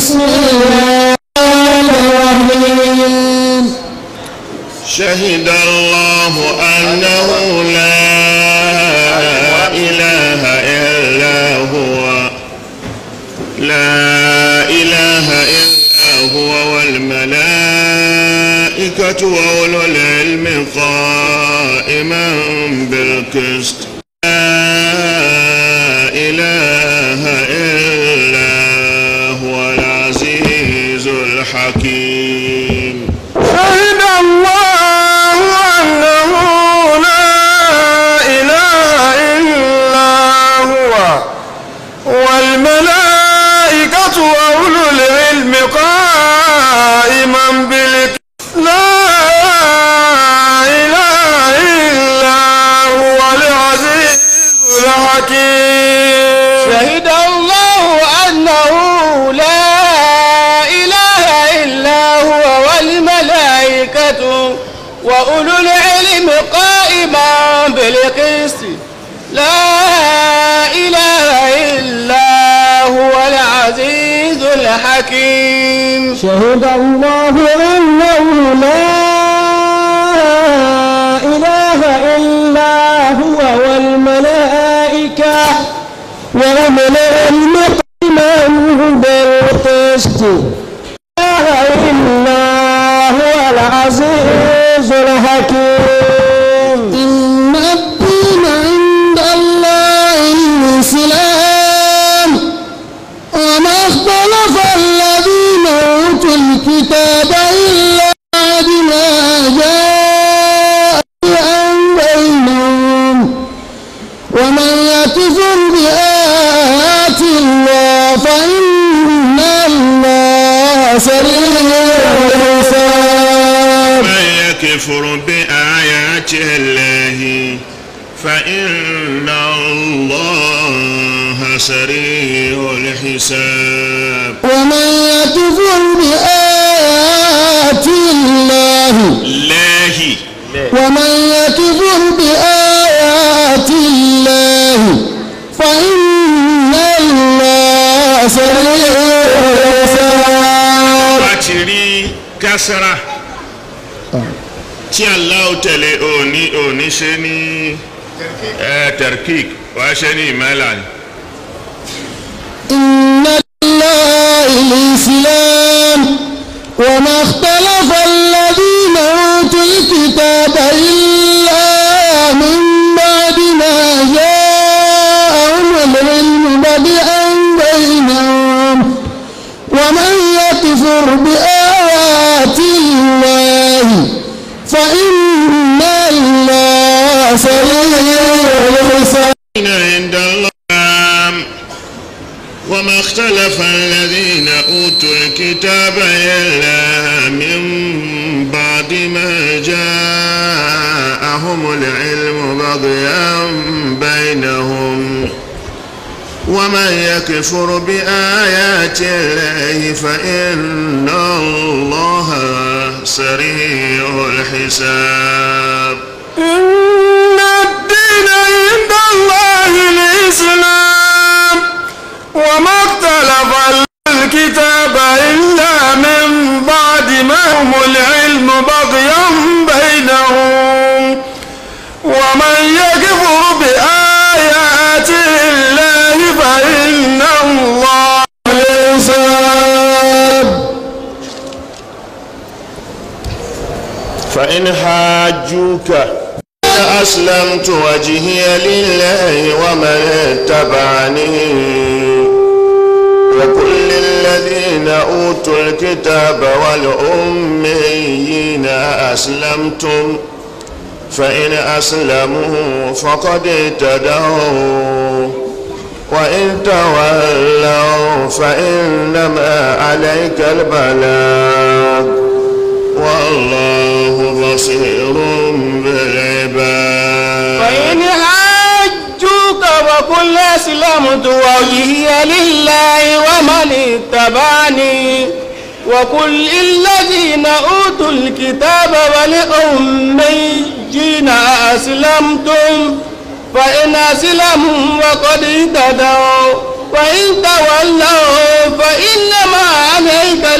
بسم الله الرحمن شهد الله أنه لا إله إلا هو لا إله إلا هو والملائكة وأولو العلم قائما بالقسط لا إله إلا هو العزيز الحكيم شهد الله أنه لا إله إلا هو والملائكة وأولو العلم قائما بالقسط لا إله إلا هو العزيز الحكيم شهد الله أنه لا إله إلا هو والملائكة وأولو العلم قائما بالقسط لا إله إلا هو العزيز الحكيم شهد الله أنه لا إله إلا هو والملائكة وأولو العلم قائما بالقسط لا إله إلا هو العزيز الحكيم إن الدين عند الله الإسلام وما اختلف الذين أوتوا الكتاب إلا بما جاءهم بينهم ومن يكفر بآيات الله فإن الله سريع الحساب من يكفر بآيات الله فإن الله سريع الحساب ومن يكفر بآيات الله الله ومن يكفر بآيات الله فإن الله سريع الحساب láti rí kásárà tí Allah tẹ̀lé òní òní ṣe ní tẹ̀rkík wàá ṣe ní ìmẹ́lá ni. إن الله الإسلام وما اختلف الذين أوتوا الكتاب إلا من بعد ما جاءهم العلم بدءا بينهم ومن يكفر بآيات الله فإن الله سريع الحساب الذين عند الله وما اختلف الذين أوتوا الكتاب إلا من بعد ما جاءهم العلم بغيا بينهم ومن يكفر بآيات الله فإن الله سريع الحساب إن الدين عند الله الإسلام وما اختلف الكتاب إلا من بعد ما هم العلم بغيا بينهم ومن يكفر بآيات الله فإن الله الحساب فإن حاجوك أسلمت وجهي لله ومن اتبعني وكل الذين أوتوا الكتاب والأميين أسلمتم فإن أسلموا فقد اهتدوا وإن تولوا فإنما عليك البلاغ والله بصير بالعباد فإن حاجوك فقل أسلمت وجهي لله ومن اتبعني وكل الذين أوتوا الكتاب والأميين أسلمتم فإن أسلموا وقد اهتدوا وإن تولوا فإنما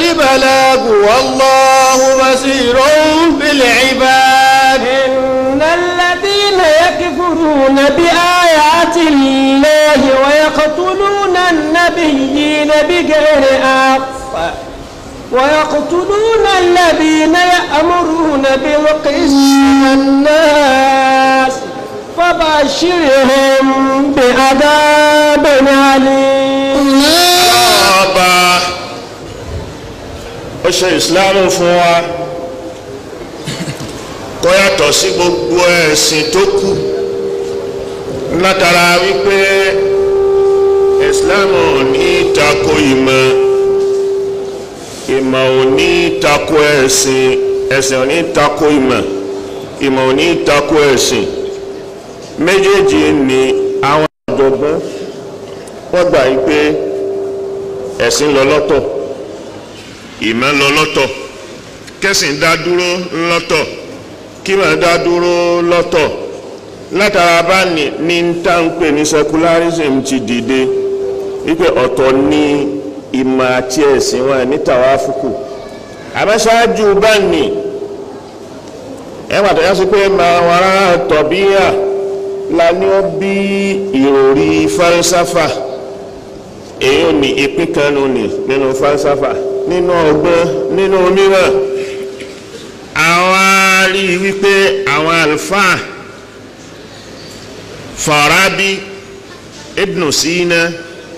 البلاغ والله بصير بالعباد إن الذين يكفرون بآيات الله ويقتلون النبيين بغير حق ويقتلون الذين يأمرون بالقسط من الناس فبشرهم بعذاب أليم ọba ó ṣe ìsìláàmù fún wa kó yàtọ̀ sí gbogbo ẹ̀sìn tó kù látara wípé ìsìláàmù ò ní tako ìmọ̀ ìmọ̀ ò ní tako ẹ̀sìn ẹ̀sìn ò ní tako ìmọ̀ ìmọ̀ ò ní tako ẹ̀sìn méjèèjì ni àwọn ọ̀jọ̀gbọ́n wọ́n gbà yí pé ẹ̀sìn lọ lọ́tọ̀ ìmọ̀ lọ lọ́tọ̀ kẹ́sìn dá dúró lọ́tọ̀ kímọ̀ dá dúró lọ́tọ̀ látara bá ní ní táǹpẹ̀ ní secularism ti dìde wípé ọ̀tọ̀ ní ìmọ̀ àti ẹ̀sìn wọn ní tàwáfùkù àmọ́ṣáájú bá ní ẹwà tó yá sí pé màwárà tọ̀bíyà la ní ó bí ìròrí falsafa èyí ò ní ìpín kan nù ní nínú falsafa nínú ọgbọ́n nínú mímọ̀ àwọn á rí i wípé àwọn àlùfáà Farabi Ibn Sina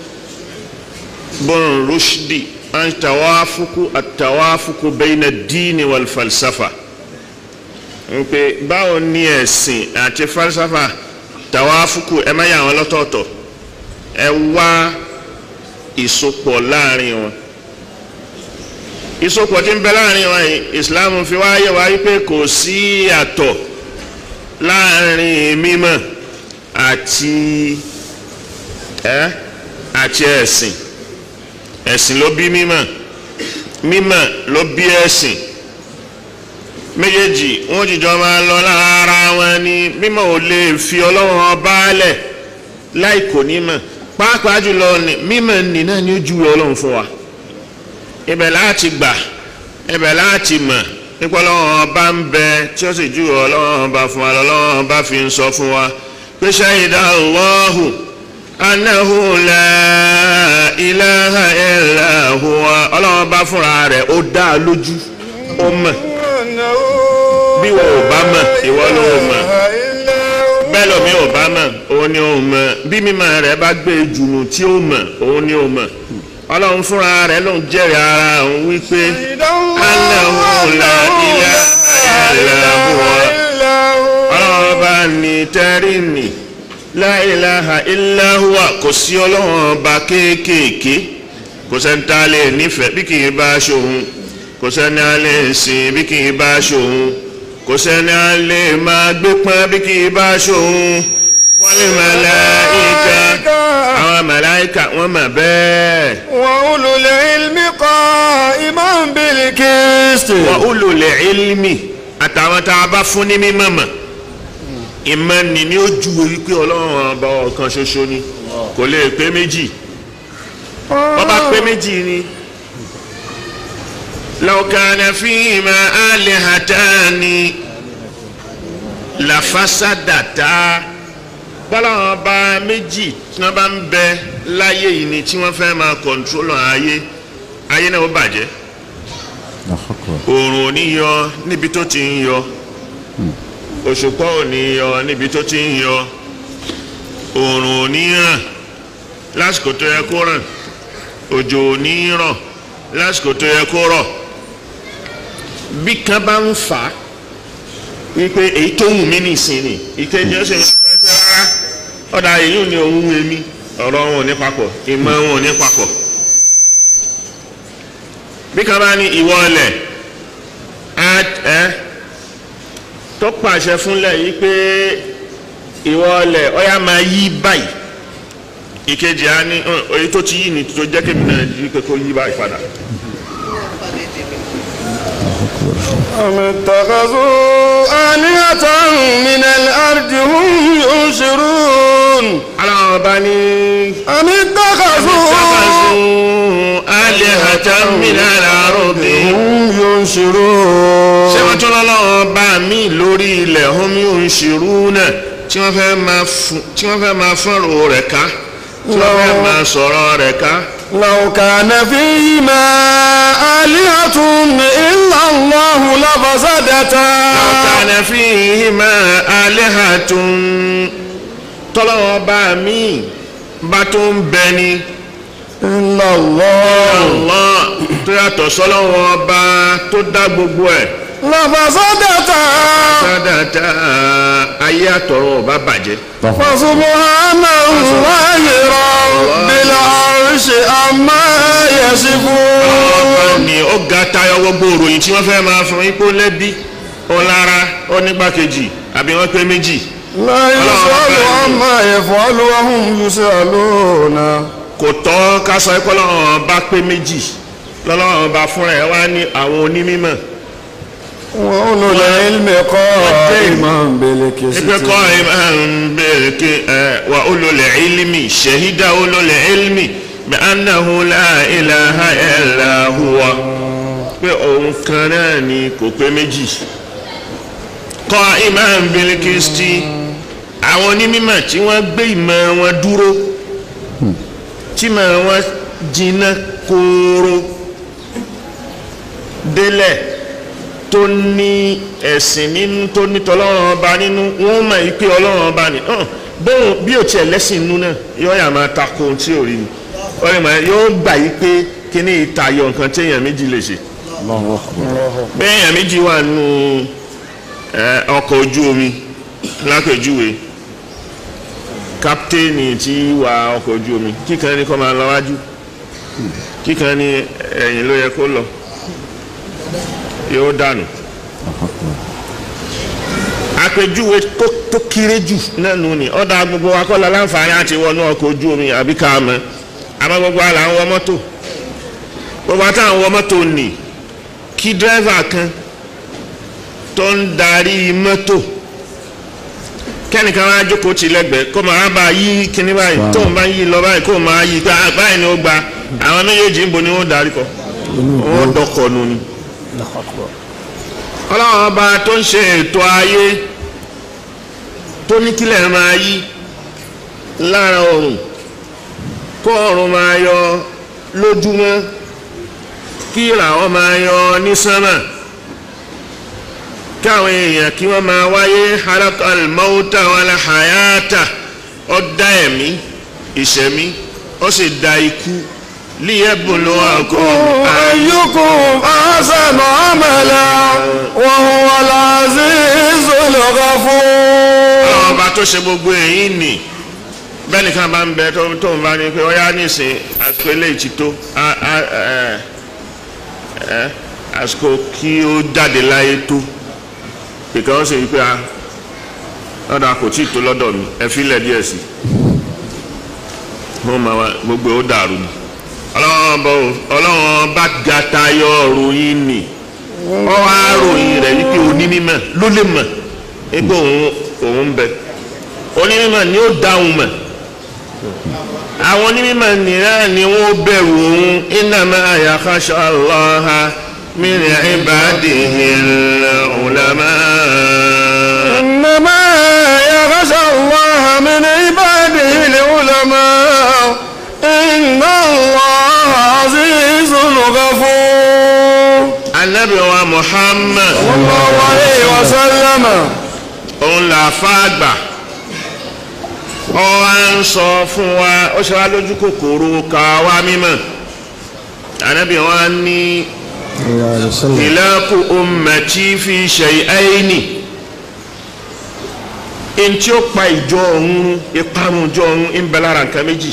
Ibn Rushdi an tawafuku at-tawafuku bayna ad-din wal falsafa ń pé báwo ni ẹ̀sìn àti falsafa tawafuku ẹ má yà wọn lọ́tọ̀ọ̀tọ̀ ẹ wá ìsopọ̀ láàrin wọn ìsopọ̀ tí ń bẹ láàrin wọn yìí Islam fi wá yẹ wá wípé kò sí àtọ̀ láàrin mímọ̀ àti ẹ àti ẹ̀sìn ẹ̀sìn ló bí mímọ̀ mímọ̀ ló bí ẹ̀sìn méjèèjì wọn jìjọ máa lọ lára wọn ni mímọ̀ ò lè fi Ọlọ́run ọba lẹ̀ láì kò nímọ̀ pàápàá jùlọ ní mímọ̀ ní náà ni ó ju Ọlọ́run fún wa ibẹ̀ láti gbà ibẹ̀ láti mọ̀ nípa Ọlọ́run ọba ń bẹ tí ó sì ju Ọlọ́run ọba fún wa lọ́lọ́run ọba fi ń sọ fún wa pé ṣáyidá Allahu anahu la ilaha illa huwa Ọlọ́run ọba fúnra rẹ̀ ó dá a lójú ó mọ̀ bí wọn ò bá mọ̀ ìwọ ló mọ̀ bẹ́ẹ̀ lómi ò bá mọ̀ òun ni òun mọ̀ bí mímọ̀ rẹ̀ bá gbé jùnù tí ó mọ̀ òun ni òun mọ̀ ọlọ́run fúnra rẹ̀ ló ń jẹ́rìí ara òun wípé Allahu la ilaha illa huwa ọlọ́run ọba ní tẹ́rì nì la ilaha illa huwa kò sí ọlọ́run ọba kéékèèké kò sẹ́ńtà lè nífẹ̀ẹ́ bí kì í bá ṣòun kò sẹ́ni a lè sìn bí kì í bá ṣòun kò sẹ́ni a lè máa gbé pọ́n bí kì í bá ṣòun wọ́n lè màláíkà àwọn màláíkà wọ́n mà bẹ́ẹ̀. وأولو العلم قائما بالقسط wa ulul ilmi àtàwọn tá a bá fún ní mímọ̀ mọ̀ ìmọ̀ ni ni ó ju wípé ọlọ́run ọba ọ̀kan ṣoṣo ni kò lè pé méjì wọ́n bá pé méjì ni. law kana fihima alihatani lafasadata bọ́láwọn ọba méjì tí wọ́n bá ń bẹ láyé yìí ni tí wọ́n fẹ́ máa kọ̀ntrólù ayé ayé náà ó bàjẹ́ oòrùn ò ní yọ níbi tó ti ń yọ òṣùpá ò ní yọ níbi tó ti ń yọ oòrùn ò ní ràn lásìkò tó yẹ kó ràn òjò ò ní rọ̀ lásìkò tó yẹ kó rọ̀ bí kan bá ń fà á wípé èyí tó wù mí nìsín ni ìkejì ó sì ń fẹ́ pé rárá ọ̀dà èyí ò ní ohun èmi ọ̀rọ̀ wọn ò ní papọ̀ ìmọ̀ wọn ò ní papọ̀ bí kan bá ní ìwọ ọlẹ̀ ẹ tó pàṣẹ fúnlẹ̀ yìí pé ìwọ ọlẹ̀ ọ̀yà máa yí báyìí ìkejì á ní "Hàn, èyí tó ti yí ni tó jẹ́ kébì náà yí pé kó yí báyìí padà. أم اتخذوا آلهة من الأرض هم ينشرون aláwọ̀ bá ní. أم اتخذوا اتخذوا alihatan min al-ardi هم ينشرون ṣé wọ́n tún lọ́lọ́wọ́ bá mi lórí ilẹ̀ hum yunshiruna tí wọ́n fẹ́ máa fún tí wọ́n fẹ́ máa fọ́nrò rẹ̀ ká tí wọ́n fẹ́ máa sọ̀rọ̀ rẹ̀ ká. لو كان فيهما آلهة إلا الله لفسدتا law kana fihima alihatun tọ́lọ́wọ́ bá mi bá tó ń bẹ ni إلا الله Allah tó yàtọ̀ sọ́lọ́wọ́ bá tó dá gbogbo ẹ̀ لفسدتا sádàtà ayé àtọ̀run ọba bàjẹ́. فسبحان الله رب العرش عما يصفون ọba ni ó ga tayọ gbogbo òròyìn tí wọ́n fẹ́ máa fún ipò lẹ́bí ó lára ó nígbàkejì àbí wọ́n pé méjì. لا يسأل عما يفعل وهم يسألون kò tọ́ ká sọ pé Ọlọ́run bá pé méjì lọ́lọ́run bá fúnra ẹ̀ wá ní àwọn onímọ̀ وأولو العلم قائما بالقسط ẹgbẹ́ kọ́ ẹ máa ń bẹ̀rẹ̀ kí ẹ wà ulul ilmi shahida ulul ilmi bi annahu la ilaha illa huwa pé òun kan náà ni kò pé méjì qa'iman bil qisti àwọn onímọ̀ tí wọ́n gbé ìmọ̀ wọn dúró tí ìmọ̀ wọn jiná kóró délẹ̀ tó ní ẹ̀sìn nínú tó ní tọ́lọ́run ọba nínú wọ́n mọ̀ yí pé ọlọ́run ọba ni hàn bóun bí ò tiẹ̀ lẹ́sìn inú náà yóò yà máa tako ohun tí ò rí ni wọ́n lè mọ̀ yóò gbà yí pé kíní ìtayọ nǹkan tí èèyàn méjì lè ṣe bẹ́ẹ̀ èèyàn méjì wà nínú ẹ, ọkọ̀ ojú omi lápèjúwe káptéènì tí wà ọkọ̀ ojú omi kíkan ní kó máa lọ wájú kíkan ní ẹ̀yìn ló yẹ kó lọ yóò dànù àpèjúwe tó- tó kéré jù náà nù ní ọ̀dà gbogbo wa kọ́ la láǹfààní àti wọnú ọkọ̀ ojú omi àbí ká mọ́ àmọ́ gbogbo wa là ń wọ mọ́tò gbogbo wa táwọn wọ mọ́tò nì kí dírẹ́fà kan tó ń darí mọ́tò kẹ́nìkan máa jókòó tì lẹ́gbẹ̀ẹ́ kó máa bá yí kíní báyìí tó ń bá yí lọ báyìí kó máa yí pé "Ah, báyìí ni ó gba àwọn méjèèjì ń bo ni wọ́n darí kọ wọ́n dọkọ̀ nù ni ọlọ́run ọba tó ń ṣe ètò ayé tó ní kílẹ̀ máa yí lára ọ̀run kó ọ̀run máa yọ lójúmọ́ kí ìràwọ̀ máa yọ ní sánmà káwọn èèyàn kí wọ́n máa wáyé halakal mauta wal hayata ó dá ẹ̀mí ìṣẹ̀mí ó sì dá ikú liyabluwakum أيكم أحسن عملا وهو العزيز الغفور àwọn ọba tó ṣe gbogbo èyí nì bẹ́ẹ̀ nìkan bá ń bẹ tó tó ń bá ní pé ọyá nísìn àsìkò eléyìí ti tó á- á- ẹ- ẹ, àsìkò kí ó jáde láyé tó pèkà ó sì wí pé a lọ́dọ̀ kò tí ì tó lọ́dọ̀ mi ẹ fílẹ̀ díẹ̀ sí wọ́n máa wá gbogbo ó dàrú ni ọlọ́run bá ọlọ́run bá ga tayọ ròyìn nì wọ́n wá ròyìn rẹ̀ wípé onímọ̀ ló lè mọ̀ egbò òun òun ń bẹ onímọ̀ ni ó dáhùn mọ̀ àwọn onímọ̀ nìyẹn ni wọ́n bẹ̀rù òun innama yakhsha Allaha min ibadihil ulama. إنما يخشى الله من عباده العلماء إن الله عزيز غفور anabi wa Muhammad صلى الله عليه وسلم òun là fàgbà ọ wá ń sọ fún wa ó ṣe wá lójú kòkòrò ká wá mímọ̀ anabi wa ní ìlàkù ummati fi shay'aini ntí ó pa ìjọ ọ̀hún ìparun ìjọ ọ̀hún ń bẹ lára nǹkan méjì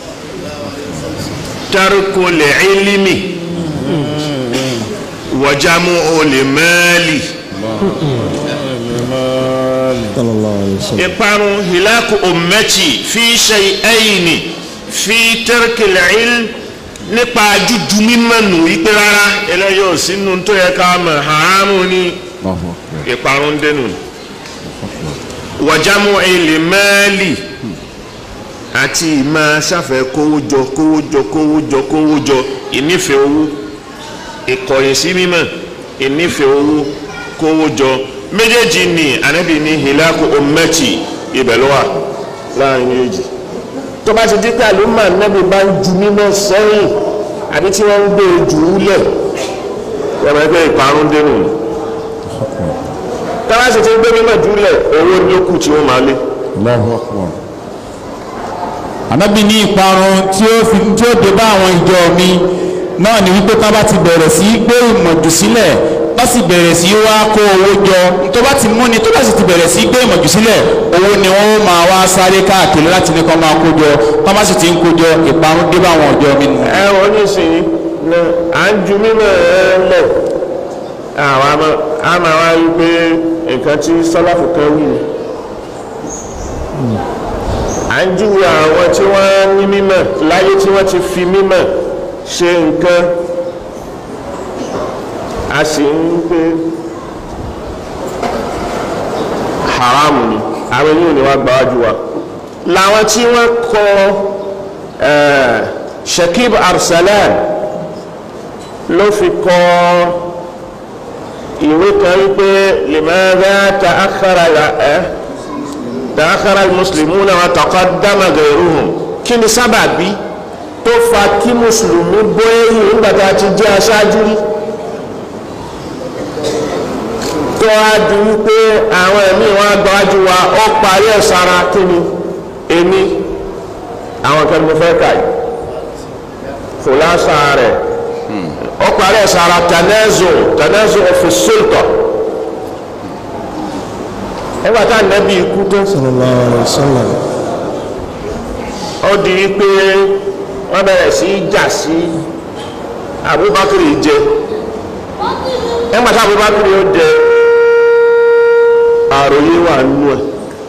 tarku l-ilmi wa jam'u l-mali ìparun hilaku ummati fi shay'aini fi tarki l-ilm nípa jújú mímọ̀ nù wípé rárá eléyìí ò sínú tó yẹ ká mọ̀ haramu ní ìparun dénú wàjámù ilẹ̀ mẹ́ẹ̀lì àti ìmọ̀ sáfẹ́ kówójọ kówójọ kówójọ kówójọ ìnífẹ̀ẹ́ owó ìkọ̀yìn sí mímọ̀ ìnífẹ̀ẹ́ owó kówó jọ méjèèjì ni ànábì ní hilaku ummati ibẹ̀ ló wà láàrin méjèèjì tó bá ti di pé àlùmọ́ ànábì bá ń ju mímọ́ sẹ́yìn àbí tí wọ́n ń gbé e jù ú lẹ̀ wọ́n máa ń gbé ìparun dénú táwa sì ti ń gbé mímọ́ jù ú lẹ̀ owó ní ó kù tí wọ́n máa lé Allahu Akbar. ànábì ní ìparun tí ó fi tí ó dé bá àwọn ìjọ mi náà ni wípé tá bá ti bẹ̀rẹ̀ sí í gbé ìmọ̀jù sílẹ̀ bá sì bẹ̀rẹ̀ sí í wá kó owó jọ tó bá ti mú ni tó bá sì ti bẹ̀rẹ̀ sí í gbé ìmọ̀jù sílẹ̀ owó ni wọ́n máa wá sáré káàkiri láti ní kó máa kó jọ tá bá sì ti ń kó jọ ìparun dé bá àwọn ìjọ mi nù. ẹ wọ́n ní sìn ní à ń ju mímọ́ ẹ lẹ̀ àwọn àmọ́ àmọ́ wa rí pé nǹkan tí sọ́láfù kan wí ni à ń júwe àwọn tí wọ́n ní mímọ́ láyé tí wọ́n ti fi mímọ́ ṣe nǹkan a sì ń pé haramu ni àwọn ènìyàn ni wọ́n gbà wájú wa làwọn tí wọ́n kọ eh, Shakib Arsalan ló fi kọ ìwé kan wípé limadha ta'akhkhara ẹ́ ta'akhkhara al-muslimuna wa taqaddama ghayruhum kí ni sábàbí tó fa kí mùsùlùmí bọ́ ẹ̀yìn nígbà tá a ti jẹ́ aṣáájú rí tó a di wípé àwọn ẹ̀mí wọn agbájú wa ó parí ẹ̀ sára kí ni èmi àwọn kan mo fẹ́ kà yìí fòlásà rẹ̀ ó parí ẹ̀ sára tanazu tanazu fi sulta nígbà tá nẹ́bí ikú tó sallallahu alaihi wasallam ó di wípé wọ́n bẹ̀rẹ̀ sí í jà sí Abubakar jẹ nígbà tá Abubakar ó jẹ àròyé wà nù ẹ̀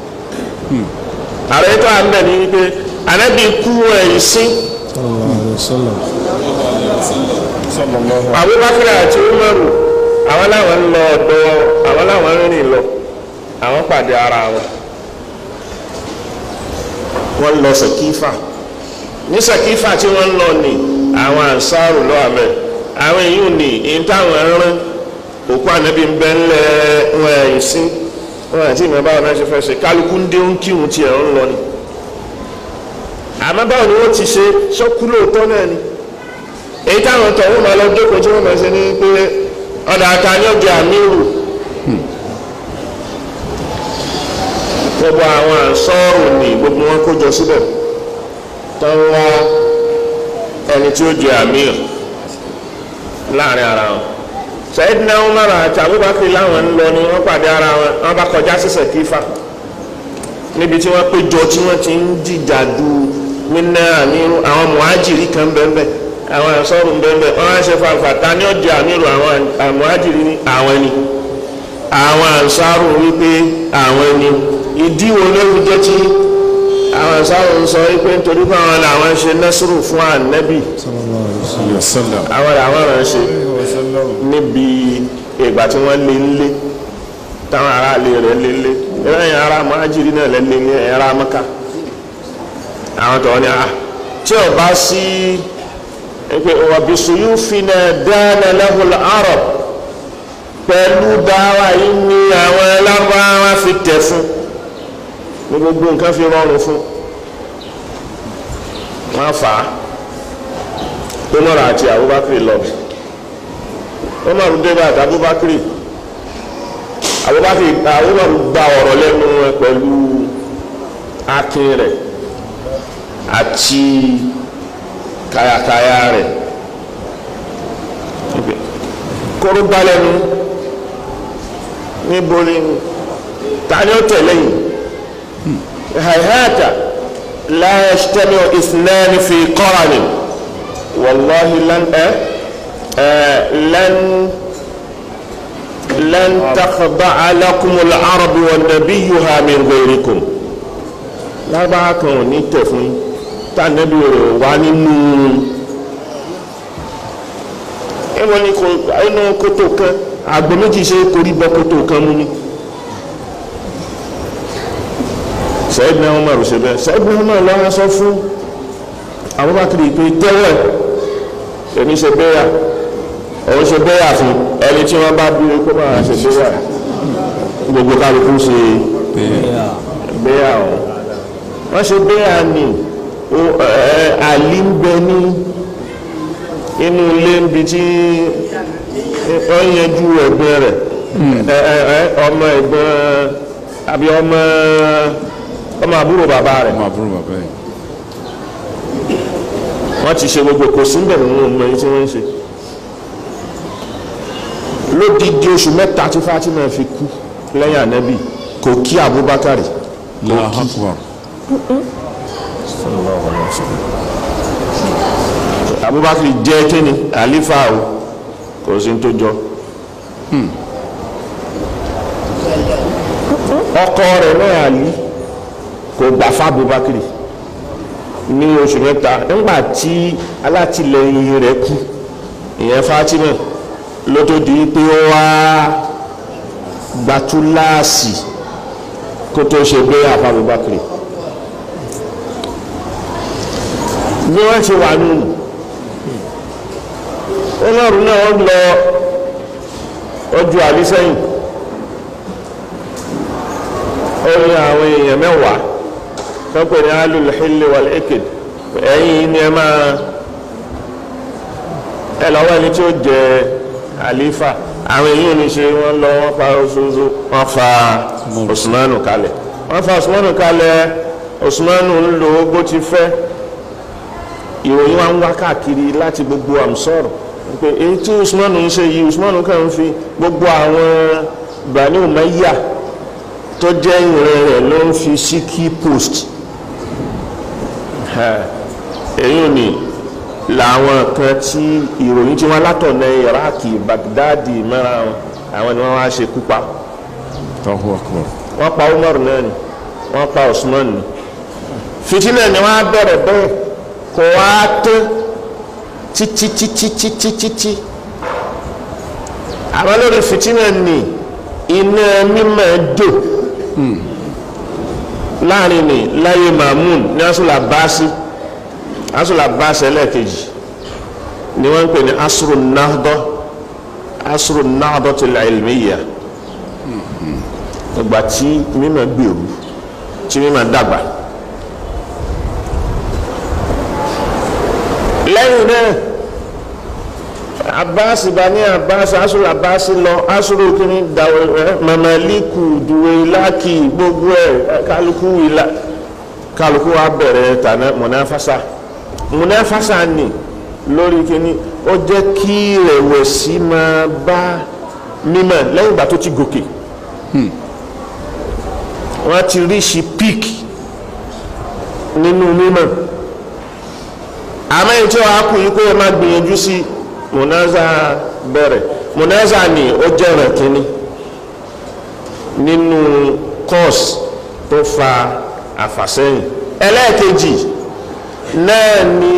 àròyé tó à ń bẹ̀ ní wípé ànábì kú ẹ̀yìn sí sallallahu alaihi wasallam Abubakar àti Umaru àwọn làwọn ń lọ ọ̀dọ̀ àwọn làwọn ń rìn lọ àwọn pàdé ara wọn wọ́n lọ Sàkífà ní Sàkífà tí wọ́n lọ ní àwọn ànsárù lọ àmẹ́ àwọn èyí ò ní èyí táwọn ẹran òkú ànábì ń bẹ ńlẹ̀ wọn ẹ̀yìn sí wọn àti ìmọ̀ báwọn náà ṣe fẹ́ ṣe kálukú ń dé ń kírun tiẹ̀ ń lọ ni àmọ́ báwo ni wọ́n ti ṣe sọ́kú lóòótọ́ náà ni èyí táwọn tọ̀ wọ́n máa lọ jókòó tí wọ́n máa ṣe ní pé ọ̀dà àtàní ọ̀jẹ̀ àmírù gbogbo àwọn ànsọ́ọ̀rù ní gbogbo wọn kó jọ síbẹ̀ tó ń wá ẹni tí ó jẹ àmírù láàrin ara wọn Sayyidina Umar àti Abubakar láwọn ń lọ ni wọ́n pàdé ara wọn wọ́n bá kọjá sí Sàkífà níbi tí wọ́n péjọ tí wọ́n ti ń jìjà du nínú àmírù àwọn muhajiri kan bẹ́ẹ̀ bẹ́ẹ̀ àwọn ànsọ́rù bẹ́ẹ̀ wọ́n á ṣe fanfa ta ni ó di àmírù àwọn àmúhájìrì ní àwọn ẹni àwọn ànsárù wípé àwọn ẹni ìdí wo ló fi jẹ́ tí àwọn ànsárù ń sọ wípé nítorí pé àwọn làwọn ṣe nẹ́sùrù fún ànẹ́bì sallallahu alaihi wasallam àwọn làwọn rẹ̀ ń ṣe níbi ìgbà tí wọ́n lé ńlé táwọn aráàlú rẹ̀ lé ńlé lẹ́yìn ará àmúhájìrì náà lẹ́lẹ́ ní ẹ̀rá mọ́ká àwọn tọ̀wọ́ ni a tí ò bá sí pé ọ̀bìsù yóò fi na dáná lẹ́hùn àrọ̀ pẹ̀lú dáwà yìí ní àwọn ẹlẹ́rọ fi tẹ̀ fún ní gbogbo nǹkan fi rọrùn fún wọ́n fà á Umar àti Abubakar lọ Umar débà àti Abubakar Abubakar Umar gba ọ̀rọ̀ lẹ́nu wọn pẹ̀lú akin rẹ̀ àti kayakaya rẹ̀ kóró gbalẹ́nu níbo ni ta ni ó tẹ̀lé yìí hayhata la yajtami'u ithnani fi qaranin wallahi lan ẹ lan lan takhda'a lakumul arabu wan nabiyyuha min ghayrikum lábàá kan ò ní tẹ̀ fún yín tànẹ́bí rẹ̀ wá nínú ẹwọ́n ní inú kótó kan àgbò méjì ṣe korí bọ́ kótó kan mú ní Sayyidina Umar ṣe bẹ́ẹ̀ Sayyidina Umar lọ́wọ́ sọ fún Abubakar pé tẹ́wọ̀ èmi ṣe béyà òun ṣe béyà fún ẹni tí wọ́n bá bí kó máa ṣe béyà gbogbo kálukú ṣe béyà ọ̀hún wọ́n ṣe béyà ní o- ẹ- àlí ń bẹ ní inú ilé ń bi tí wọ́n yanjú ẹ̀gbọ́n rẹ̀ ẹ- ẹ- ẹ- ọmọ ẹ̀gbọ́n àbí ọmọ ọmọ àbúrò bàbá rẹ̀ ọmọ àbúrò bàbá yìí wọ́n ti ṣe gbogbo kò sí bẹ̀rẹ̀ nínú ọmọ yìí tí wọ́n ń ṣe lódìdí oṣù mẹ́ta tí Fatima fi kú lẹ́yìn ànábì kò kí Abubakar Allahu Akbar Abubakar jẹ́ kíni àlífà o kò sí tó jọ ọkọ rẹ̀ náà àlí kò gbà fún Abubakar ní oṣù mẹ́ta nígbà tí alátìlẹyìn rẹ̀ kú ìyẹn Fatima ló tó di pé ó wá gbatúláàsì kó tó ṣe gbé àfa Abubakar bí wọ́n ṣe wà nínú ọlọ́run náà wọ́n lọ ojú àlísẹ́yìn ó ní àwọn èèyàn mẹ́wàá tọ́pẹ̀ ní alùlùhílẹ̀ wal eked ẹ̀yìn ni ẹ máa ẹ lọ́wọ́ ẹni tí ó jẹ àlífà àwọn èèyàn ní ṣe wọ́n lọ wọ́n fa oṣooṣo wọ́n fa Usmanu kalẹ̀ wọ́n fa Usmanu kalẹ̀ Usmanu ń lo bó ti fẹ́ ìròyìn wa ń wá káàkiri láti gbogbo àmsọ́rọ̀ pé èyí tí Usmanu ń ṣe yìí Usmanu kàn ń fi gbogbo àwọn Bani Umayya tó jẹ́ ìrìn rẹ̀ ló ń fi sí key post èyí ò ní làwọn kan tí ìròyìn tí wọ́n látọ̀nà Iraki Baghdadi mẹ́ra wọn àwọn ni wọ́n wá ṣe kúpa Allahu Akbar wọ́n pa Umar náà ni wọ́n pa Usman ni fitinẹ ni wọ́n á bẹ̀rẹ̀ bẹ́ẹ̀ kò wá tó títí títí títí títí àwọn lórí fitinẹ ni iná mímọ́ jò láàrin ni láyé Mamun ní asúlà báàsì asúlà báàsì ẹlẹ́ẹ̀kejì ni wọ́n ń pè ní asúrù náhdọ́ asúrù náhdọ́ til ilmiyya ìgbà tí mímọ́ gbèrú tí mímọ́ dàgbà. lẹ́yìn náà abasi bani abasi asuru abasi lọ asuru kini dawo ẹ mamaliku duwelaki gbogbo ẹ kálukú ila kálukú wa bẹ̀rẹ̀ tànà mọnàfàsà mọnàfàsà ni lórí kini ó jẹ́ kí rẹ̀wẹ̀sì máa bá mímọ́ lẹ́yìn ìgbà tó ti gòkè wọ́n ti rí sí píìkì nínú mímọ́ àmọ́ èyí tí wọ́n á kú yìí kó o máa gbìyànjú sí mùnáza bẹ̀rẹ̀ mùnáza ni ó jẹ́ ọ̀rọ̀ kínní nínú kọ́ọ̀sì tó fa àfàsẹ́yìn ẹlẹ́ẹ̀kejì náà ni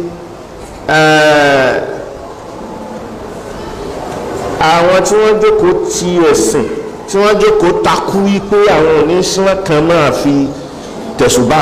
eh, àwọn tí wọ́n jókòó ti ẹ̀sìn tí wọ́n jókòó takú wípé àwọn oníṣẹ́ kan máa fi tẹ̀sùbà.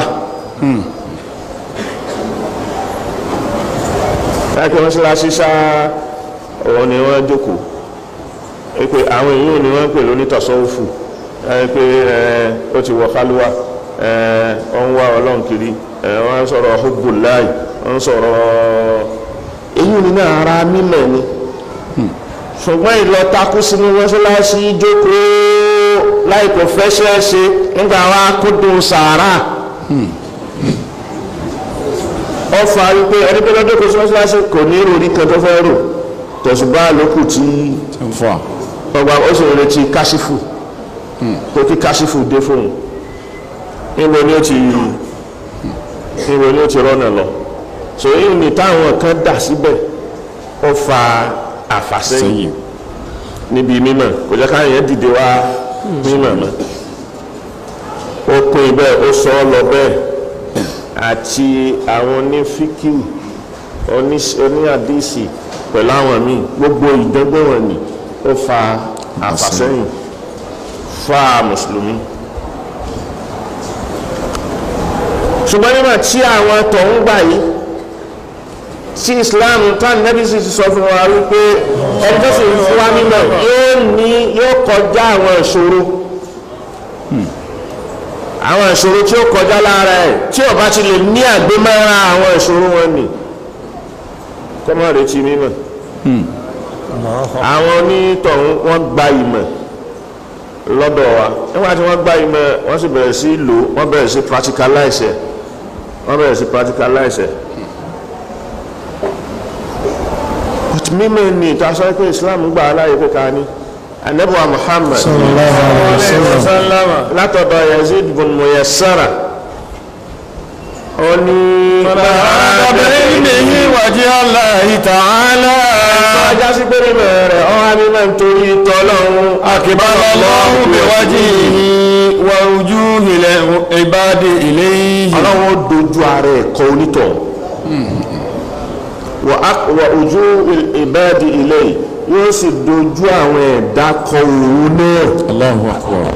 láti wọ́n síra ṣíṣá òun ni wọ́n jókòó pé àwọn èèyàn ni wọ́n ń pè lóní tọ̀sọ́ọ̀fù pé ó ti wọ kálúwà ó ń wá ọlọ́run kiri wọ́n ń sọ̀rọ̀ hubbullah wọ́n ń sọ̀rọ̀ èyí ni náà ara mímọ̀ ni ṣùgbọ́n ìlọ takú sínú mọ́ṣáláṣí jókòó láìpẹ́ fẹ́ ṣẹ́ṣe nígbà wa kúndùn sàárà ọ fa wípé ẹni pé lọ́dún kò sọ́sọ́sọ́ kò ní ìròrí kan tó fẹ́ rò tẹ̀sùbá lókù tí ń fà ọgbà ó sì ń retí káṣífù kó kí káṣífù dé fóun níbo ni ó ti níbo ni ó ti rọ́nà lọ so èyí ni táwọn kan dà síbẹ̀ ó fa àfàsẹ́yìn sẹ́yìn níbi mímọ̀ kò jẹ́ káyọ̀ yẹn dìde wá mímọ̀ mọ́ ó pín bẹ́ẹ̀ ó sọ ọ́ lọ bẹ́ẹ̀ àti àwọn onífíkìú oníhàdísì pẹ̀lú àwọn míì gbogbo ìdọ́gbọ́n wọn ni ó fa àfàsẹ́yìn fa mùsùlùmí ṣùgbọ́n nígbà tí àwọn tọ̀hún gbà yìí sí islam tán nẹ́bí sì ti sọ fún wa wípé ẹni tó sì ń fún wa mímọ̀ yóò ní yóò kọjá àwọn ìṣòro àwọn ìṣòro tí ó kọjá lára ẹ̀ tí ó bá ti lè ní àgbémọ́ra àwọn ìṣòro wọn ni kọ́ mọ́ retí mímọ̀ àwọn onítọ̀hún wọ́n gba ìmọ̀ lọ́dọ̀ wa nígbà tí wọ́n gba ìmọ̀ wọ́n sì bẹ̀rẹ̀ sí lò wọ́n bẹ̀rẹ̀ sí practicalize ẹ̀ wọ́n bẹ̀rẹ̀ sí practicalize ẹ̀ but mímọ̀ ni ìtasọ pé Islam gbà aláyé pé ká ní anabuwa Muhammad sallallahu alayhi wa sallam látọ̀dọ̀ Yazid bin Muyassara ó ní بعلمه وجه الله تعالى ajá sí pé mímọ̀ rẹ̀ ọ́n á mímọ̀ nítorí tọ́lọ́run أقبل الله بوجهه ووجوه العباد إليه ọlọ́run ó dojú ara ẹ̀ kọ onítọ̀ wà ojú ìbáàdì ilé yóò sì dojú àwọn ẹ̀dá kọ òun náà Allahu akbar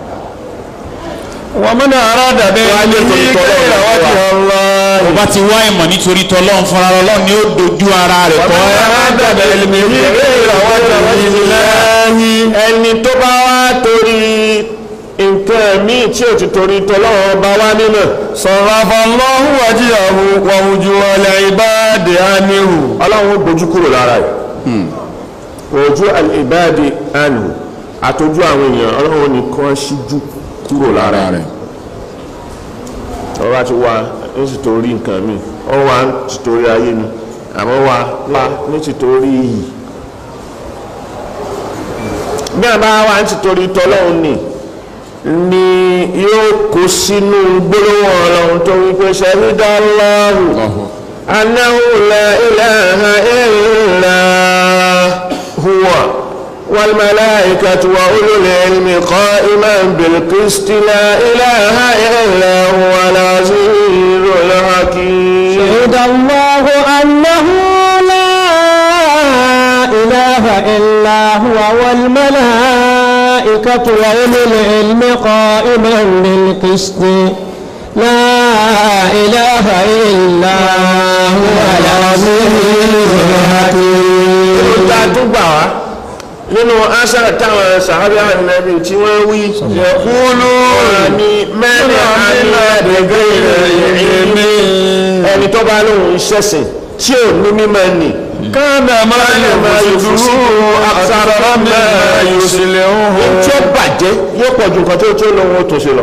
ومن أراد بعلمه غير وجه الله bó bá ti wá ìmọ̀ nítorí tọ́lọ́run fúnra ọlọ́run ni ó dojú ara rẹ̀ kọ́ أراد بعلمه غير وجه الله ẹni tó bá wá torí nǹkan míì tí ò ti torí tọ́lọ́run bá wá nínú صرف الله وجهه ووجوه العباد عنه ọlọ́run ó gbójú kúrò lára ẹ̀ ojú ìbáàdì ànú àtọ́jú àwọn èèyàn ọlọ́run nìkan ṣíjú kúrò lára rẹ̀ ọba ti wá ní tìtorí nǹkan mi ọ wá ní tìtorí ayé ni àmọ́ wá wá ní tìtorí iyì bí a bá wá ní tìtorí tọ́lọ́run ni ni yóò kó sínú gbólóhùn ọlọ́run tó wípé ṣẹ́rídá lọ́rùn annahu la ilaha illa huwa والملائكة وأولو العلم قائما بالقسط لا إله إلا هو العزيز الحكيم شهد الله أنه لا إله إلا هو والملائكة وأولو العلم قائما بالقسط لا إله إلا هو العزيز الحكيم ta tó gbà wá nínú aṣáà táwọn sàhábà ànábì tí wọ́n wí yẹ̀kúlù ní mẹ́rin àmìlẹ́dẹ̀gẹ́ ìrìnlẹ̀ ẹni tó bá lóun ṣẹ̀sìn tí ò ní mímọ́ ni كان ما يفسده أكثر ما يصلحه tí ó bàjẹ́ yóò pọ̀ ju nǹkan tó tó lóun ó tó ṣe lọ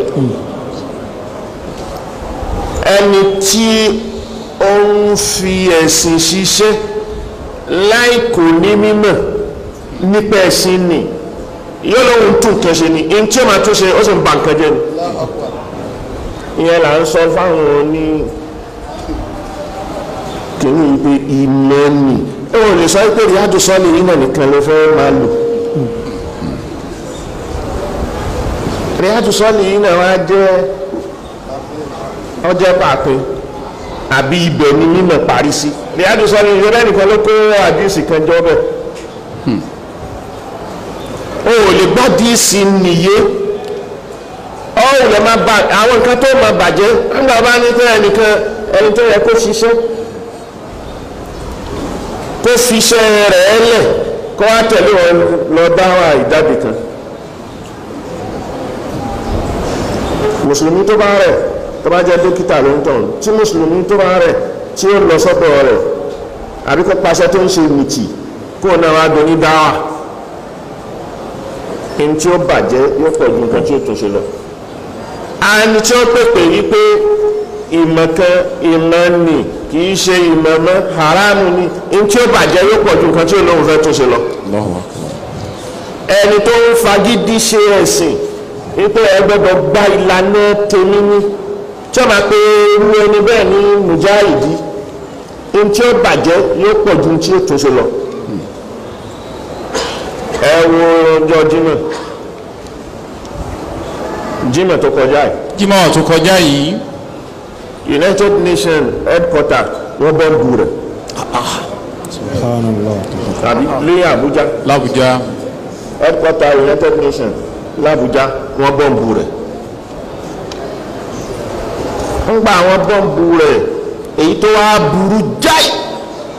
ẹni tí ó ń fi ẹ̀sìn ṣiṣẹ́ láì kò ní mímọ̀ nípa ẹ̀sìn ni yóò lóun tún nǹkan ṣe ni in tí ó máa tún ṣe ó sì ń ba nǹkan jẹ́ ni ìyẹn là ń sọ fáwọn oní kìíní wípé ìmọ̀ ni ó wọ́n lè sọ pé ríádù sọ́ọ̀lì yìí náà nìkan ló fẹ́ máa lò ríádù sọ́ọ̀lì yìí náà wá jẹ́ ọjọ́ pàpín àbí ibẹ̀ ni mímọ̀ parí sí ríádù sọ́ọ̀lì yìí rẹ́ nìkan ló kó àdíìsì kan jọ bẹ́ẹ̀ o ò lè gbọ́ díìsì nìyé ọ ò lè máa bà àwọn nǹkan tó máa bàjẹ́ nígbà bá ní tẹ́ ẹnìkan ẹni tó yẹ kó ṣiṣẹ́ kó fi iṣẹ́ rẹ̀ lẹ̀ kó wá tẹ̀lé wọn lọ dáwà ìdábì kan mùsùlùmí tó bá rẹ̀ tó bá jẹ́ dókítà ló ń tàn tí mùsùlùmí tó bá rẹ̀ tí ó lọ sọ́dọ̀ rẹ̀ àbí kó paṣẹ tó ń ṣe mìtì kó náà wá do ní dáwà ní tí ó bàjẹ́ yóò pọ̀ ju nǹkan tí ó tún ṣe lọ àni tí ó pèpè wípé ìmọ̀ kan ìmọ̀ nì kì í ṣe ìmọ̀ mọ́ haramu ni ní tí ó bàjẹ́ yóò pọ̀ ju nǹkan tí ó lóun fẹ́ tún ṣe lọ Allahu akbar ẹni tó ń fagídí ṣe ẹ̀sìn wípé ẹ gbọ́dọ̀ gba ìlànà tèmi ní tí ó máa pe irú ẹni bẹ́ẹ̀ ní mùjáìdí ní tí ó bàjẹ́ yóò pọ̀ ju tí ó tún ṣe lọ ẹ wo ọjọ́ Jímọ̀ Jímọ̀ tó kọjá yìí jímọ̀ tó kọjá yìí United Nations headquarter wọ́n bọ́ bu rẹ̀ subhanallah tàbí ní Àbújá l'Àbújá headquarter United Nations l'Àbújá wọ́n bọ́ǹbù rẹ̀ ń gba àwọn bọ́ǹbù rẹ̀ èyí tó wá burú jáì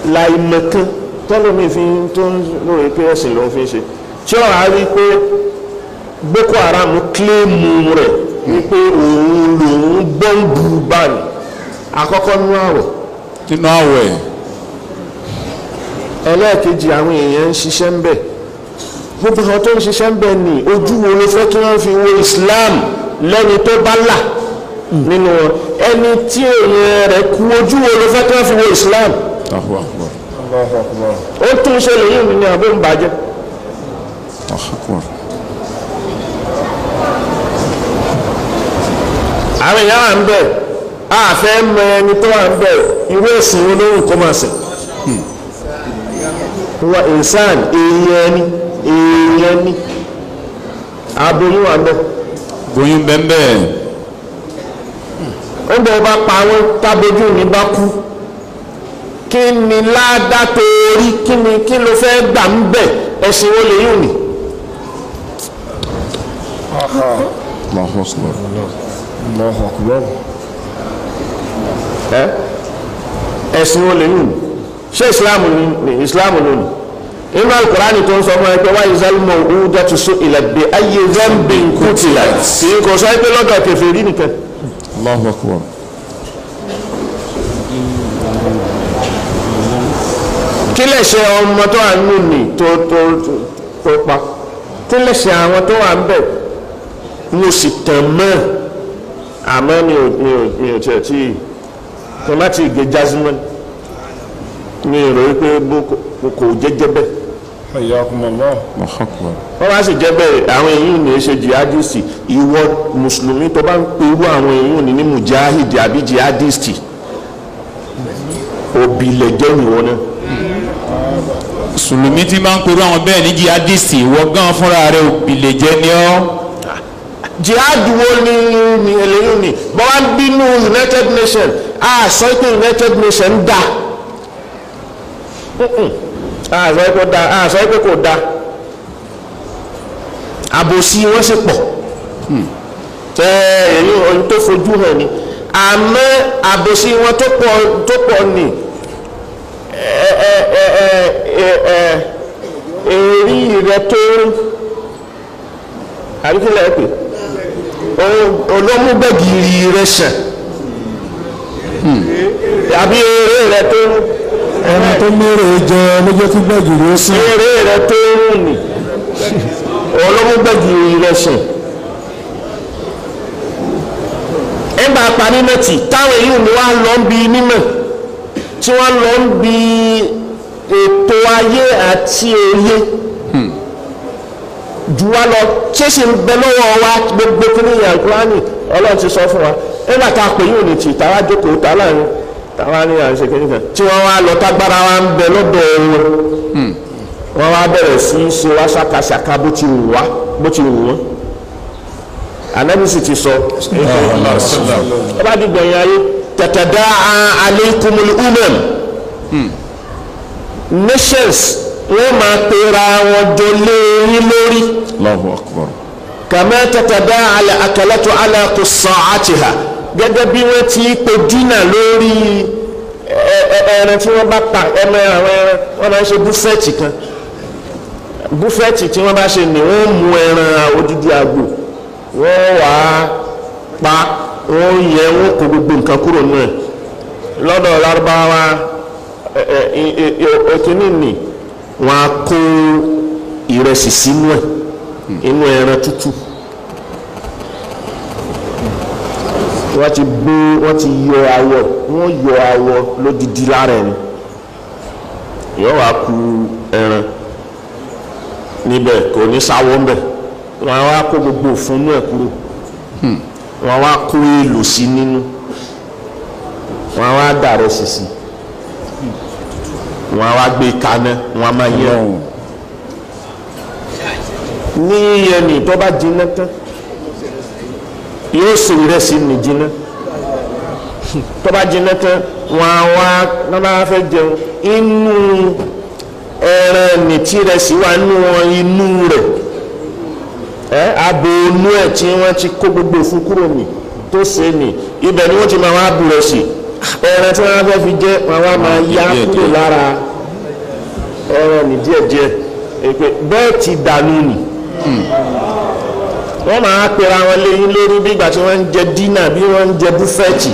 láìmọ̀kan tọ́lọ́mì fi ń tó ń lórí pé ẹ̀sìn ló ń fi ṣe tí ó rà rí pé Boko Haram kílèmù rẹ̀ wípé òun lòun bọ́ǹbù báyìí àkọ́kọ́ nínú àwẹ̀ nínú àwẹ̀ ẹlẹ́ẹ̀kejì àwọn èèyàn ń ṣiṣẹ́ ń bẹ̀ gbogbo àwọn tó ń ṣiṣẹ́ ń bẹ̀ ní ojú wo ló fẹ́ kí wọ́n fi wo Islam lẹ́ni tó bá là nínú wọn ẹni tí èèyàn rẹ̀ kú ojú wo ló fẹ́ kí wọ́n fi wo Islam Allahu akbar ó tún ṣe lèyìn mi ní àbó ń bàjẹ́ Allahu akbar àwọn èèyàn wà ń bẹ̀ a fẹ́ mọ ẹni tó wà ń bẹ̀ irú ẹ̀sìn olóhùn kó máa sìn wa insan èèyàn ni èèyàn ni aboyún wà ń bẹ̀ bóyún bẹ́ẹ̀ ó bọ̀ bá pa àwọn tábójú ní bá kú kí ni ládá torí kí ni kí ló fẹ́ gbà ń bẹ̀ ẹ̀sìn wo lè yùn ni Allahu akbar ẹ́ ẹ̀sìn wo lè yùn ni ṣé ìsìláàmù ni ìsìláàmù ló ni inú alukurani tó ń sọ fún ẹ pé wáyé zálmọ̀ òun dẹ́tu sọ ìlàgbé ayé zambi nkútìlá kì í kò sọ pé lọ́dọ̀ kèfèrí nìkan Allahu akbar kí lè ṣe ọmọ tó wà nù ní tó tó tó- tó pa kí lè ṣe àwọn tó wà ń bẹ̀ mo sì tàn mọ́ àmọ́ mi ò mi ò mi ò tiẹ̀ tí kò má ti gé jazimọ́ mi ò rò wípé bó kò- kò jẹ́jẹ́ bẹ́ẹ̀ Hayyakumullah. Allahu akbar wọ́n bá sì jẹ́ bẹ́ẹ̀ àwọn èyí ní í ṣe jihadisti ìwọ mùsùlùmí tó bá ń pe irú àwọn èyí ní ní mujahidi àbí jihadisti òbílẹ̀ jẹ́ ìwọ náà sùlùmí tí máa ń perú àwọn bẹ́ẹ̀ ní jihadisti wọ́n gan fúnra rẹ̀ òbílẹ̀ jẹ́ ní ọ́ jihad wo ni ni eléyìí ni bọ́n wá ń bínú united nations a sọ pé united nations dá Mm-mm. a sọ pé kò dá a sọ pé kò dá àbòsí wọn sì pọ̀ tẹ èyí ohun tó fojú hàn ni àmọ́ àbòsí wọn tó pọ̀ tó pọ̀ ni ẹ ẹ ẹ ẹ ẹ ẹ èrí rẹ tó àbí kí lẹ́ẹ̀ pè olómúgbẹ̀gìrì rẹ̀ ṣẹ̀ àbí eré rẹ̀ tó ẹni tó mérè jẹ lójó tí gbẹ̀gìrì ó sìn eré rẹ̀ tó rùn ní olómúgbẹ̀gìrì rẹ̀ ṣẹ̀ ẹgbà parí nẹ́tì táwọn èyí ni wọ́n lọ ń bi mímọ̀ tí wọ́n lọ ń bi ètò ayé àti òye jù wá lọ ṣé sì ń bẹ lọ́wọ́ wa gbogbo kí ní ìyàgbọ́nì ọlọ́run ti sọ fún wa nígbà tá a pè yóò ní tì táwa jókòó tá láàrin táwa ní à ń ṣe kíníkan tí wọ́n wá lọ tágbára wa ń bẹ lọ́dọ̀ wọn wọ́n wá bẹ̀rẹ̀ sí í ṣe wá ṣàkàṣàkà bó ti wù wá bó ti wù wọ́n anabi sì ti sọ ẹ bá di gbẹ̀yìn ayé tẹ̀tẹ̀dá alaykumul umam nations wọ́n máa pera wọn jọ lé yín lórí Allahu akbar kàmá tẹ̀tẹ̀dá alẹ́ akẹ́lẹ́tọ̀ alẹ́ kò sàn àtìhà gẹ́gẹ́ bí wọ́n ti pe dínà lórí ẹ- ẹ- ẹran tí wọ́n bá pa ẹmọ àwọn ẹran wọ́n máa ń ṣe búfẹ́ẹ̀tì kan búfẹ́ẹ̀tì tí wọ́n bá ṣe ni wọ́n mú ẹran odidi àgbò wọ́n wà á pa wọ́n yẹ wọ́n kó gbogbo nǹkan kúrò nù ẹ̀ lọ́dọ̀ lárúbáwá ẹ- ẹ- ẹ- ẹ- ẹ- ẹ̀kíní nì wọ́n á kó ìrẹsì sínú ẹ̀ inú ẹran tútù wọ́n ti gbó wọ́n ti yọ awọ wọ́n yọ awọ lódìdí lára ẹni yóò wá ku ẹran níbẹ̀ kò ní sáwọ́ ńbẹ̀ wọ́n á wá kó gbogbo òfúnnú ẹ̀ kúrò wọ́n á wá kó èlò sí nínú wọ́n á wá dà rẹ̀ sí sí wọ́n á wá gbé kaná wọ́n á máa yẹ ní ẹni tó bá jiná tán yóò sè ìrẹsì ní jiná tó bá jiná tán wọn á wá wọn bá fẹ́ jẹun inú ẹran ní tí ìrẹsì wà nínú wọn inú rẹ̀ ẹ abo inú ẹ̀ tí wọ́n ti kó gbogbo fún kúrò ní tó ṣe ní ibẹ̀ ni wọ́n ti máa wá bu rẹ̀ sí ẹran tí wọ́n fẹ́ fi jẹ́ wọn wá máa yá kúrò lára ẹran ní díẹ̀díẹ̀ èpè bẹ́ẹ̀ ti dànù nì wọ́n máa pera wọn léyìn lórí bí ìgbà tí wọ́n ń jẹ dínà bí wọ́n ń jẹ búfẹ́ẹ̀tì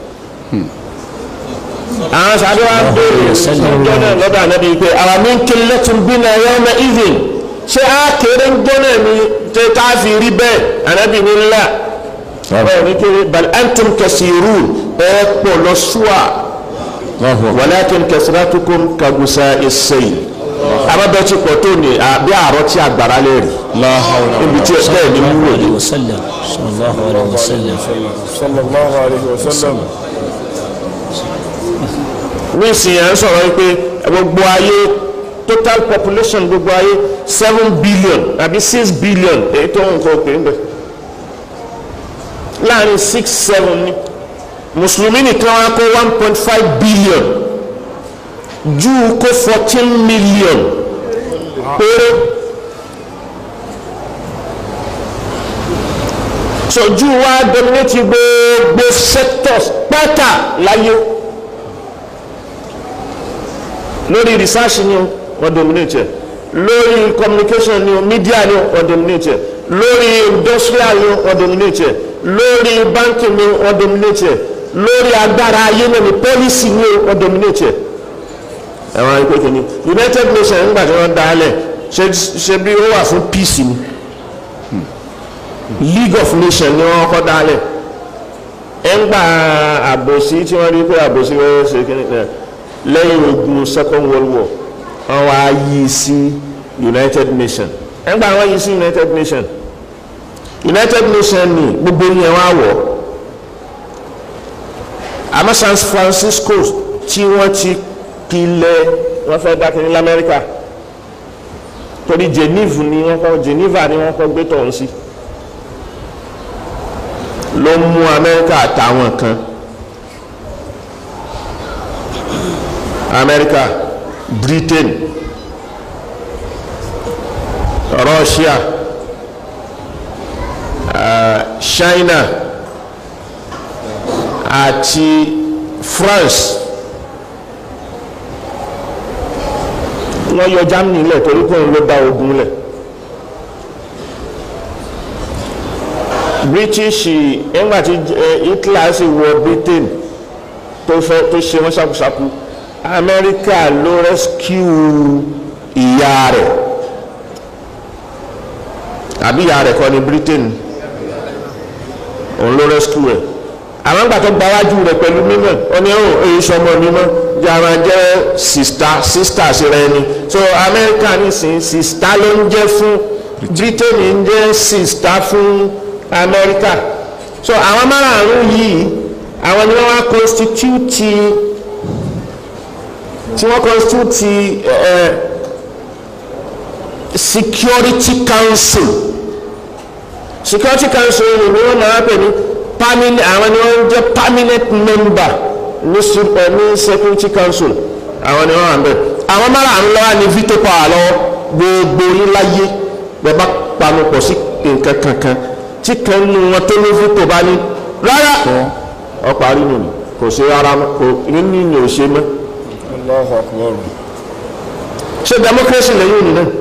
àwọn sábẹ́ wa béèrè ìjọ náà lọ́dọ̀ ànábi pé àwọn mi ń kiri lẹ́tùn bí náà yọ ọmọ even ṣé á kéré ń jọ náà ni tẹ́ tá a fi rí bẹ́ẹ̀ ànábi ní ńlá ẹ̀ ní kéré bal antum kasirun ẹ̀ pọ̀ lọ ṣúà walakin kasratukum kagusa is-sayl abábẹ́ tí pọ̀ tó ní bí àárọ̀ tí àgbàrá lè rí níbi tí bẹ́ẹ̀ ni mú wòye. وسلم صلى الله عليه وسلم sallallahu alayhi wa sallam nísìnyí à ń sọ̀rọ̀ yìí pé gbogbo ayé total population gbogbo ayé seven billion àbí six billion èyí tó ń kọ́ pé ń bẹ̀ láàrin six seven ni mùsùlùmí nìkan wá kó one point five billion júù kó fourteen million péré so júù wá dominate gbogbo sectors pátá láyé lórí research ni o wọ́n dominate ẹ̀ lórí communication ni o media ni o wọ́n dominate ẹ̀ lórí industrial ni o wọ́n dominate ẹ̀ lórí banking ni o wọ́n dominate ẹ̀ lórí agbára ayé náà ni policy ni o wọ́n dominate ẹ̀ ẹ̀wọ̀n ayé pékin ni united nations nígbà tí wọ́n dá a lẹ̀ ṣe ṣe bí ó wà fún peace ni league of nations ni wọ́n kọ́ dá a lẹ̀ ẹ̀ ń gba àbòsí tí wọ́n rí pé àbòsí wọ́n ṣe kí ni ẹ̀ lẹ́yìn ogun second world war wọ́n wá yí sí united nations ẹgbẹ́ àwọn yí sí united nations united nations ní gbogbo yẹn wá wọ̀ àmọ́ san francisco tí wọ́n ti pilẹ̀ wọ́n fẹ́ dákẹ́ ní lamẹ́ríkà torí geneva ni wọ́n kọ́ geneva ni wọ́n kọ́ gbé tọ̀hún sí ló mú amẹ́ríkà àtàwọn kan. America, Britain, Russia, uh, China àti France wọ́n yọ Germany lẹ̀ torí pé òun ló dá ogun lẹ̀ British nígbà tí Hitler sì wọ Britain tó fẹ́ tó ṣe wọ́n ṣàkóṣàkó amẹ́ríkà ló rescue ìyá rẹ̀ àbí ìyá rẹ̀ kọ́ ní britain òun ló rescue rẹ̀ àwọn àgbà tó gbáwájú rẹ̀ pẹ̀lú mímọ̀ ó ní ọ̀hún èyí sọmọ mímọ́ yàrá jẹ́ sista sista sí rẹ ni so amẹ́ríkà nísìnyí sista ló ń jẹ́ fún britain ń jẹ́ sista fún amẹ́ríkà so àwọn márààrún yìí àwọn ni wọ́n wá constitute tí wọ́n constitute uh, security council security council ni wọ́n máa pè ní permanent àwọn ni wọ́n jẹ́ permanent member ní ní security council àwọn ni wọ́n wà ń bẹ̀ àwọn márùn-ún lọ́wọ́ ní veto power lọ́wọ́ gbogbo oríláyé bẹ́ẹ̀ bá panupọ̀ sí nǹkan kankan tí kan nu wọn tó ní veto bá ní rárá ọ̀pọ̀ àrínú ni kò sí rárá kò ní ní ò ṣe mọ́ Allahu akbar ṣe democracy lẹ́yìn òní náà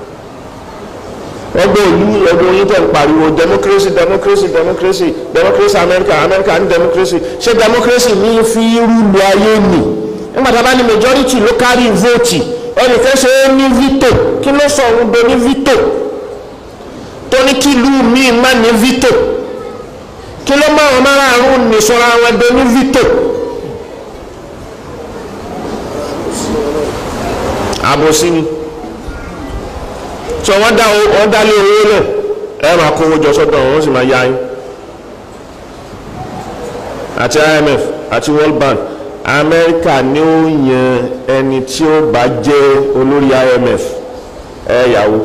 ẹgbẹ́ ìlú ẹgbẹ́ oyin tẹ̀ ń pariwo democracy democracy democracy democracy America America ní democracy ṣe democracy ní fi rúlu ayé nì nígbà tá a bá ní majority ló kárí vote ẹnìkan ṣe é ní veto kí ló sọ òun do ní veto tó ní kí ìlú míì má ní veto kí ló má wọn márààrún nìṣọ́ra wọn do ní veto. àbòsí ni tí wọ́n dá wọ́n dálé owó lẹ̀ ẹ máa kówó jọ sọ́dọ̀ wọ́n sì máa yá yín àti IMF àti World Bank Amẹ́ríkà ni ó yan ẹni tí ó bá jẹ́ olórí IMF ẹ yàwó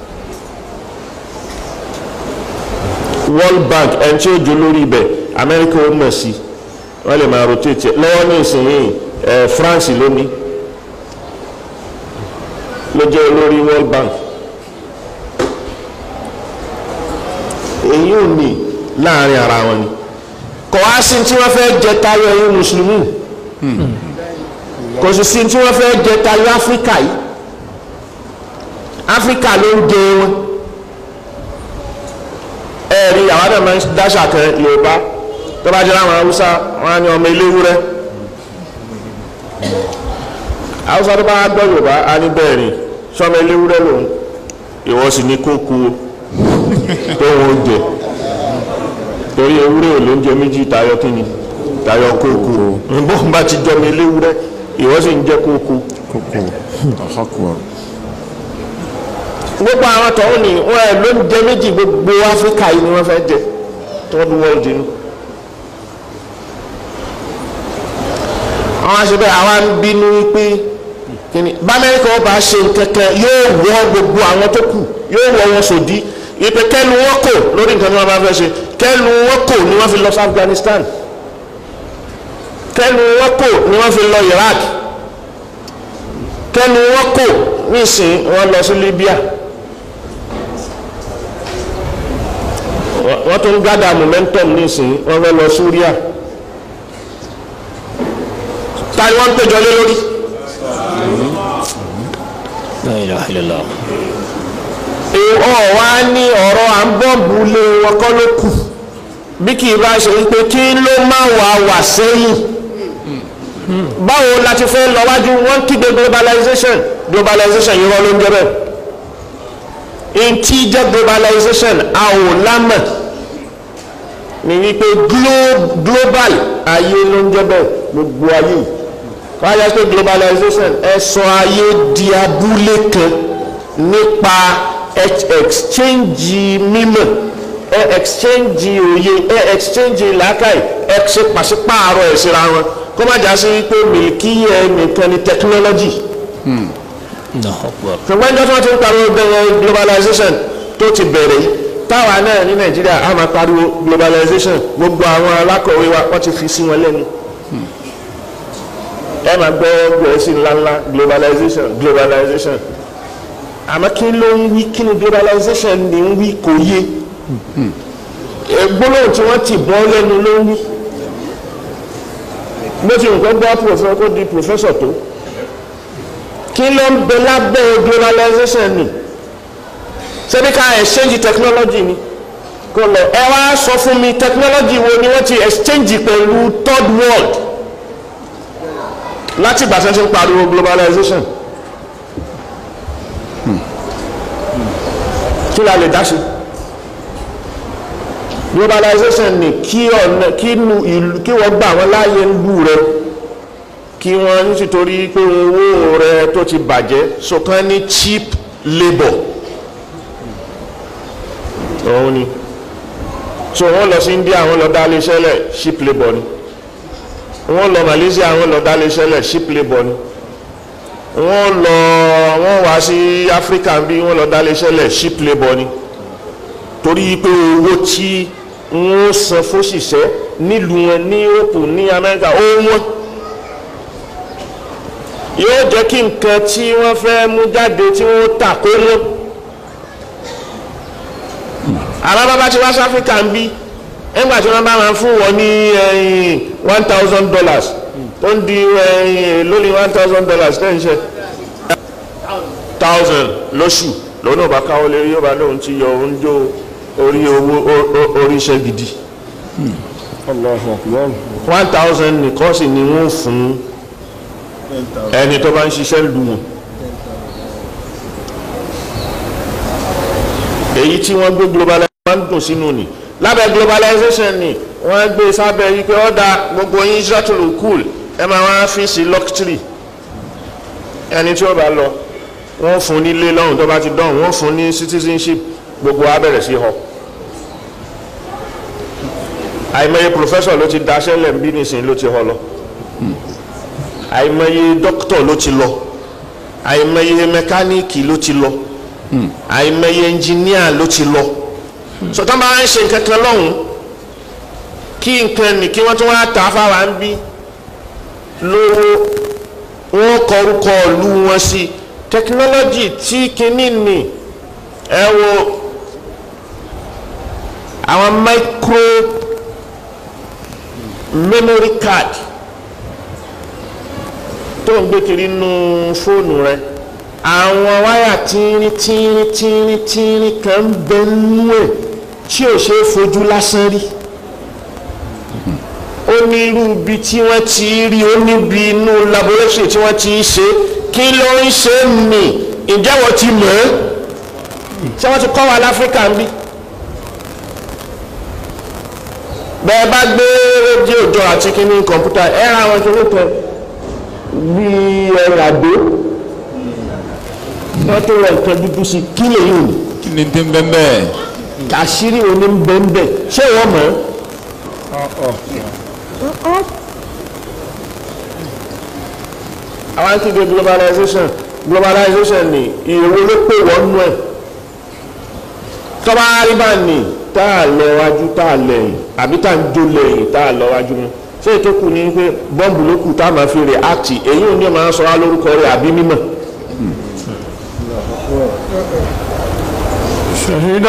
World Bank ẹni tí ó jẹ́ olórí ibẹ̀ Amẹ́ríkà ó mọ̀ sí wọ́n lè máa rotate lọ́wọ́ ní ìsinyìí ẹ France ló ní ló jẹ́ olórí World Bank èyí ò ní láàrin ara wọn ni kò wá sí tí wọ́n fẹ́ jẹ tayọ ẹ̀yin mùsùlùmí kò sì sí tí wọ́n fẹ́ jẹ tayọ áfíríkà yìí áfíríkà ló ń jẹ wọn ẹ̀rí àwọn náà máa ń dáṣà kan yorùbá tó bá jẹ́ láwọn haúsá wọn á ní ọmọ eléwúrẹ́ haúsá tó bá gbọ́ yorùbá á ní bẹ́ẹ̀ ni sọmọ eléwúrẹ́ lòun ìwọ sì ní kókó tó wọn jẹ torí ewúrẹ́ ò ló ń jẹ méjì tayọ kíni tayọ kókó nbọ bá ti jọmọ eléwúrẹ́ ìwọ sì ń jẹ kókó. gbogbo àwọn tọ̀hún ni wọn ẹ̀ ló ń jẹ méjì gbogbo áfíríkà yìí ni wọ́n fẹ́ jẹ third world ni. àwọn aṣèbẹ̀ àwa ń bínú wípé kíni bámẹ́ríkà ọba ṣe kẹ̀kẹ́ yóò wọ gbogbo àwọn tó kù yóò wọ wọn sòdí ìpè kẹ́lu wọn kò lórí nǹkan tí wọ́n bá fẹ́ ṣe kẹ́lu wọn kò ni wọ́n fi lọ sí Afghanistan kẹ́lu wọn kò ni wọ́n fi lọ Iraq kẹ́lu wọn kò nísìn wọ́n lọ sí Libya wọ́n tún gádà momentum nísìn wọ́n fẹ́ lọ Syria ta ni wọ́n ń péjọ lé lórí. La ilaha illallah. ọ̀ wá ní ọ̀rọ̀ à ń bọ́ọ̀bù lé wọn kọ́ ló kù bí kì í bá ṣe wípé kí ló má wà wà sẹ́yìn báwo la ti fẹ́ lọ wájú wọ́n kígbe globalization globalization yìí wọ́n ló ń jẹ́ bẹ́ẹ̀ in tí jẹ́ globalization a ò lámọ̀ ní wípé global ayé ló ń jẹ́ bẹ́ẹ̀ gbogbo ayé yìí wáyé pé globalization ẹ sọ ayé di abúlé kan nípa exchange mímọ̀ ẹ exchange òye ẹ exchange làákàyè ẹ ṣe pàṣípààrọ̀ ẹ̀ síra wọn kó má já sí wípé mìlíkìyẹ nìkan ni technology. Allahu Akbar. ṣùgbọ́n ìjọ tí wọ́n ti ń pariwo bẹ̀rẹ̀ globalization tó ti bẹ̀rẹ̀ yìí táwa náà ní nàìjíríà á máa pariwo globalization gbogbo àwọn alákọ̀wé wa wọ́n ti fi sí wọn lẹ́nu ẹ máa gbọ́ gbẹ̀ẹ́sì ńláńlá globalization globalization àmọ́ kí ló ń wí kí ni globalization ni ń wí kò yé gbólóhùn tí wọ́n ti bọ́ lẹ́nu ló ń wí bó ti nǹkan gbọ́ professor kó di professor tó kí ló ń bẹ lábẹ́ globalization ni ṣebí ká exchange technology ni kò lọ ẹ wá sọ fún mi technology wo ni wọ́n ti exchange pẹ̀lú third world láti ìgbà tí wọ́n ti ń pariwo globalization kí la lè dá sí globalization ni kí ọ̀nà kí nu ìlú kí wọ́n gbà wọ́n láàyè ìlú rẹ kí wọ́n nítorí pé owó rẹ tó ti bàjẹ́ sọ̀kan ní cheap labour òun ni so wọ́n lọ sí India wọ́n lọ dá lé iṣẹ́ lẹ̀ cheap labour ni wọ́n lọ Malaysia wọ́n lọ dá lé iṣẹ́ lẹ̀ cheap labour ni wọ́n lọ wọ́n wá sí Africa bí wọ́n lọ dá lé iṣẹ́ lẹ̀ cheap labour ni torí pé owó tí wọ́n san fóṣìṣẹ́ nílùú wọn ní Europe ní America ó wọ́n yóò jẹ́ kí nǹkan tí wọ́n fẹ́ mú jáde tí wọ́n tà kó wọ́n àwọn bàbá tí wá sí Africa ń bí nígbà tí wọ́n bá máa fún wọn ní one thousand dollars tó ń di lórí one thousand dollars tẹ́ ń ṣe thousand lóṣù lónà bá káwọ́ lérí yóò bá lóun ti yọ oúnjẹ orí owó orí iṣẹ́ gidi one thousand nìkan sì ni wọ́n fún ẹni tó bá ń ṣiṣẹ́ lù wọ́n èyí tí wọ́n gbé globalization dùn sínú ni lábẹ́ globalization ni wọ́n gbé sábẹ́ yìí pé ọ̀dà gbogbo yín israel cool ẹ máa wá fi sí luxury ẹni tí ó bá lọ wọ́n fún nílé lọ́hùn tó bá ti dán wọ́n fún ní citizenship gbogbo wa bẹ̀rẹ̀ sí họ àìmọye professor ló ti daṣẹ́ lẹ̀ ń bí nísìnyí ló ti họ lọ àìmọye doctor ló ti lọ àìmọye mẹkáníìkì ló ti lọ àìmọye ẹnjìníà ló ti lọ sọtọ́ bá ń ṣe nǹkan kan lọ́hùn kí nǹkan ní kí wọ́n tún wá tà fáwa ń bí lówó wọ́n kọrúkọ ìlú wọn sí tẹkinọ́lọ́jì tí kinní ni ẹ wo àwọn micro memory card tó ń gbé kiri nínú fóònù rẹ àwọn wáyà tíírín tíírín tíírín tíírín kan ń bẹ nínú ẹ̀ tí ò ṣe é fojú lásán rí ó ní irú ibi tí wọ́n ti rí ó níbi inú laboratory tí wọ́n ti ṣe kí ló ń ṣe nì ìjẹ́wọ́ ti mọ̀ ẹ́ ṣé wọ́n ti kọ́ wa láfíríkà ń bí bẹ́ẹ̀ bá gbé rédíò jọ àti kíní kọ̀ǹpútà ẹ ra àwọn kíní kan bíi ẹ̀rọ àdó wọ́n tó rẹ̀ nǹkan dúdú sí kí lè yìí ní kí ni ti ń bẹ́ẹ̀ bẹ́ẹ̀. àṣírí òní ń bẹ́ ń bẹ́ ṣé wọ́n mọ̀ ẹ́ àwọn akéde globalization globalization ni ìrò ló pè wọ́n nú ẹ̀ tọ́ba àríbá ni tá a lọ wájú tá a lẹ́yìn àbí tá a ń jó lẹ́yìn tá a lọ wájú mọ́ ṣé ètò kù ní pé bọ́ǹbù ló kù tá a máa fi rè áàtì èyí ò ní ọ̀ máa sọ wá lórúkọ rẹ̀ àbí mímọ̀. شهد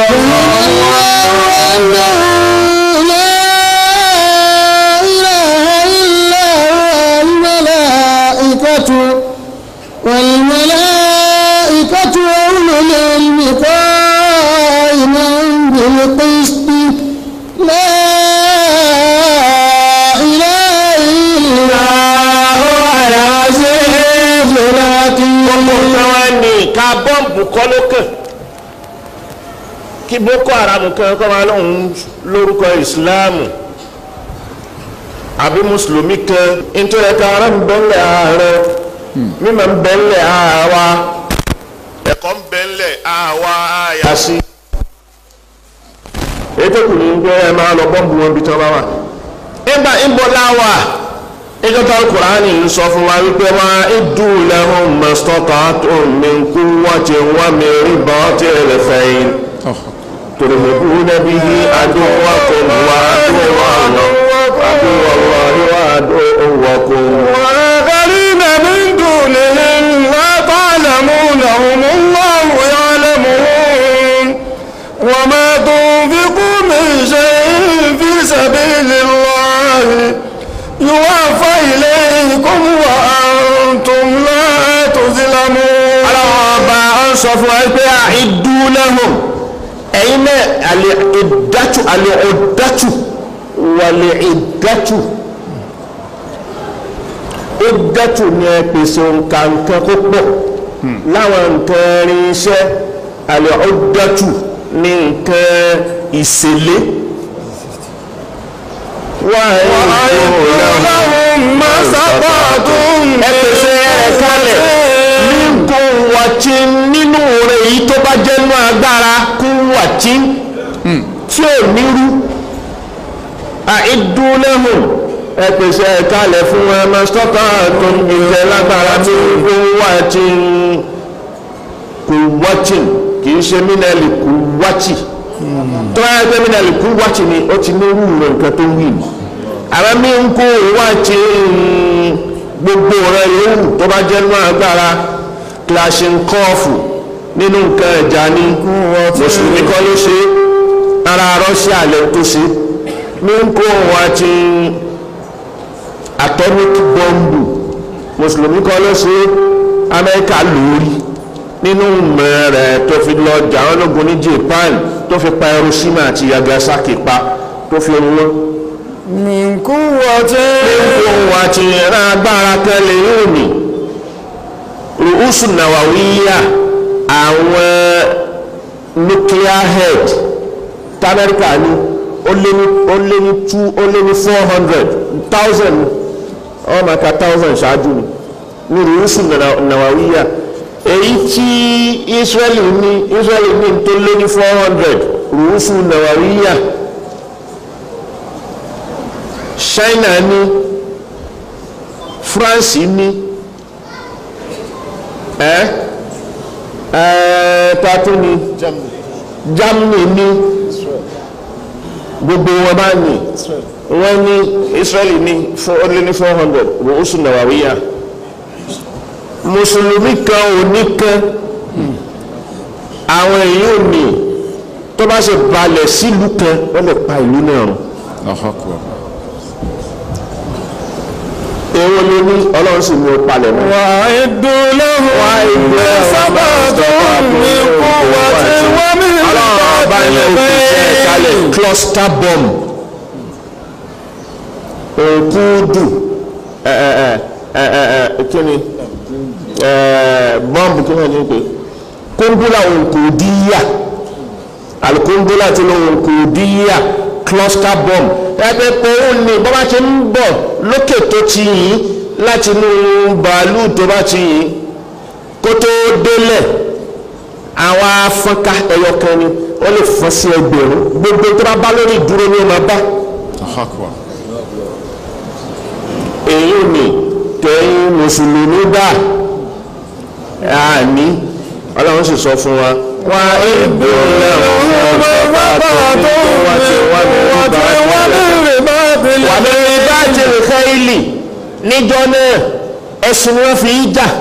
والملائكة أولو العلم قائما بالقسط لا إله إلا هو العزيز الحكيم wọn ní ká bọ́ǹbù kọ́ ló kàn kí boko haram kan kọ́ máa lóun lórúkọ ìsìláàmù àbí mùsùlùmí kan nítorí ẹ̀ka ara ń bẹ́ńlẹ̀ ààrẹ mímọ̀ ń bẹ́ńlẹ̀ àwa ẹ̀kọ́ ń bẹ́ńlẹ̀ àwa àyà sí. ètò kù ní pé ẹ máa lọ bọ́ǹbù wọn bí tí wọ́n bá wà. nígbà ìbọ̀lá wà ìjọ tó kùránì ń sọ fún wa wípé wá ìdú lẹ́hùn mọ́sítọ́tà tó ní kú wọ́n ti wá mi rí bọ́ tí ẹ fẹ́yìn. ترهبون به عدوكم وعدو الله عدو الله وعدوكم وآخرين من دونهم لا تعلمونهم الله يعلمهم وما تنفقوا من شيء في سبيل الله يوفى إليكم وأنتم لا تظلمون ọlọ́wọ́ ọba ń sọ fún wa pé àìdú lẹ́hùn ẹ̀yin náà àlè ìdájú àlè ọ̀dájú wàlè ìdájú ìdájú ni ẹ pèsè nǹkan nǹkan kó pọ̀ láwọn nǹkan irinṣẹ́ àlè ọ̀dájú ní nǹkan ìṣẹ̀lẹ̀ wà لهم ما استطعتم ẹ pèsè ẹ̀ kalẹ̀ ní kó wàtí nínú rẹ̀ èyí tó bá jẹ́ nú agbára kó wàtí tí ò nírú àìdúnlẹ́hùn ẹ pèsè ẹ̀ kalẹ̀ fún ẹ máa stọ́kà tó ń gbèsè lágbára ní kó wàtí kó wàtí kì í ṣe mínẹ́lì kó wàtí tó bá yẹ pé mínẹ́lì kó wàtí ni ó ti nírú rẹ̀ nǹkan tó wí ni àwọn mí ń kó wàtí gbogbo rẹ̀ yòówù tó bá jẹ́ nú agbára klashinkọ́ọ̀fù nínú nǹkan ẹ̀já ní mùsùlùmí kọ́ ló ṣe ara Russia lẹ́ tó ṣe ní kó wá ti atomic bombu mùsùlùmí kọ́ ló ṣe Amẹ́ríkà lórí nínú mọ̀ rẹ̀ tó fi lọ jà wọ́n lógun ní Japan tó fi pa Hiroshima àti Nagasaki pa tó fi wọ́n من قوة ohun àti ìran agbára kan lè yóò ní rùúsù nàwàwíyà àwọn nuclear head tamẹ́ríkà ní ó lé ní ó lé ní two ó lé ní four hundred thousand ọmọ màkà thousand ṣáájú ni ní rùúsù nàwàwíyà èyí tí Israeli ní Israeli ní tó lé ní four hundred rùúsù nàwàwíyà China ní France ní ẹ ẹ tatu ní Germany ní gbogbo wọn bá ní wọn ní Israeli ní ó lé ní four hundred rùúsù nàwàwíyà mùsùlùmí kan ò ní kan àwọn èyí ò ní tó bá ṣe balẹ̀ sílùú kan wọ́n lè pa ìlú náà run èwo ló ní ọlọ́run sì mú o palẹ̀ mọ́. وأعدوا لهم ما استطعتم من قوة ومن ọlọ́run ọba yẹn ò fi ṣe kalẹ̀ رباط cluster bomb òkúdù ẹ ẹ ẹ ẹ ẹ kí ni ẹ bọ́ǹbù kí wọ́n ní pé kóńdúlà òǹkòdíyà alukóńdúlà tí ló òǹkòdíyà cluster bomb ẹgbẹ́ pé ó ní bọ́ bá ti ń bọ̀ lókè tó ti yìn láti inú bàálù tó bá ti yìn kó tó délẹ̀ àwọn afọ́nká ẹyọ kan ni wọ́n lè fọ́n sí ẹgbẹ̀rún gbogbo tó bá bá lórí ìdúró ni ó máa bá èyí ni tẹ̀yìn mùsùlùmí bá àní ọlọ́run sì sọ fún wa wá ìbò wà lórí báàtì rìkẹ́ìlì níjọ́ náà ẹ̀sùn ni wọ́n fi í jà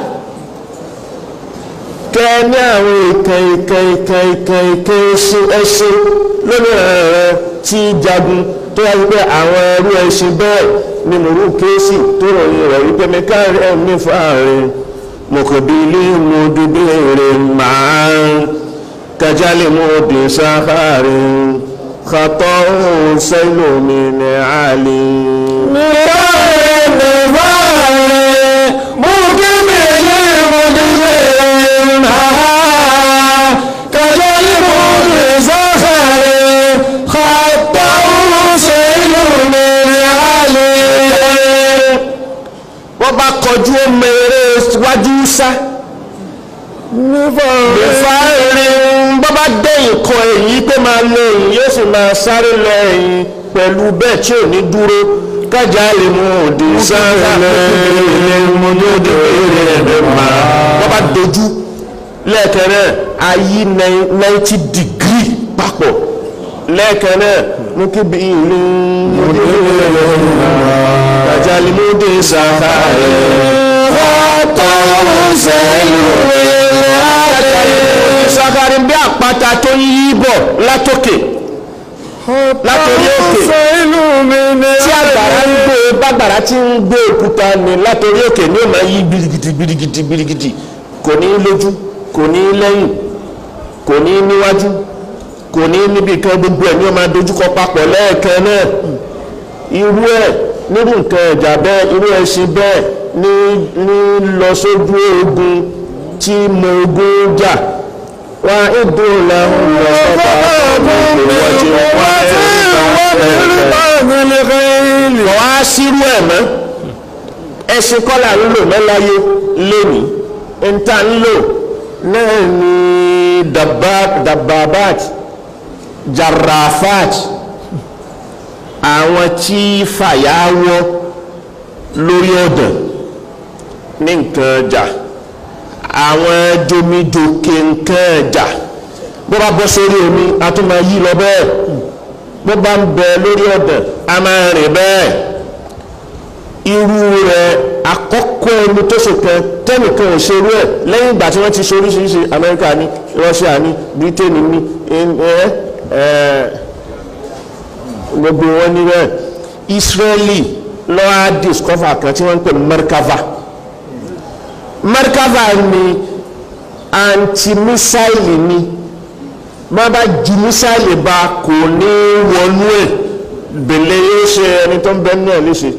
kẹ ní àwọn ìkan ìkan ìkan ìkan ìkan ẹṣin ẹṣin lórí ẹ̀rọ tí jagun tó yá wípé àwọn ẹrú ẹṣin bẹ́ẹ̀ ni mòrú kéésì tó ròyìn rẹ̀ wípé mẹ́kàrí ẹ̀mí fáàrin mọ̀kàbílì mọ̀dúbẹ̀rẹ̀ máa ń kájálì mọ̀dé sáfàrí kàtọ́ sẹ́lómi ní àlè. wọ́n bá kọjú ọmọ eré wájú sá nífà rin bọ́ bá dẹ́yìn kọ èyí pé máa lọ èyí yóò sì máa sáré lọ ẹ̀yìn pẹ̀lú bẹ́ẹ̀ tí ò ní dúró kájà lè mú òde sára mọ́jọ́dé rẹ̀ máa wọ́n bá dojú lẹ́ẹ̀kẹ́rẹ́ ayé ninety degree papọ̀ lẹ́ẹ̀kẹ́rẹ́ mú kí bí ìlú mọ́jọ́dé rẹ̀ máa kájà lè mú òde sára sakarin bí àpáta tó ń yí bọ̀ látòkè látòrí òkè tí àgbàrá ń gbé bàgbàrá tí ń gbé òkúta ní látòrí òkè ní ó máa yí birigidi birigidi birigidi kò ní lójú kò ní lẹ́yìn kò ní níwájú kò ní níbi kan gbogbo ẹ̀ ní ó máa dojúkọ papọ̀ lẹ́ẹ̀kan náà irú ẹ̀ nírú nǹkan ẹ̀jà bẹ́ẹ̀ irú ẹṣin bẹ́ẹ̀ ní ní lọ sójú ogun tí mo ogun jà wá ìdó làwọn lọ sọ́dọ̀ àwọn ìwọ́jú wá kọ̀ wá sírú ẹ̀ mọ́ ẹṣin kọ́là ń lò mẹ́láyé lónìí níta ń lò náà ní dababat jarrafat àwọn tí fàyàwọ́ lórí ọ̀dàn ní nǹkan ọjà àwọn jomijoke nǹkan ọjà bó bá bọ́ sórí omi a tún máa yí lọ bẹ́ẹ̀ bó bá ń bẹ lórí ọ̀dàn a máa rìn bẹ́ẹ̀ irú rẹ̀ àkọ́kọ́ ẹni tó ṣèkan tẹ́nìkan ò ṣerú ẹ̀ lẹ́yìn ìgbà tí wọ́n ti ṣe oríṣiríṣi Amẹ́ríkà ní Russia ní Britain ní ẹ̀ ẹ̀ gbogbo wọn ní bẹ́ẹ̀ Israeli lọ́wọ́ discover kan tí wọ́n ń pè Merkava Merkava ni anti-missile ni má bá ju missile bá kò ní wọnú ẹ̀ bèlè yóò ṣe ẹni tó ń bẹ náà léṣe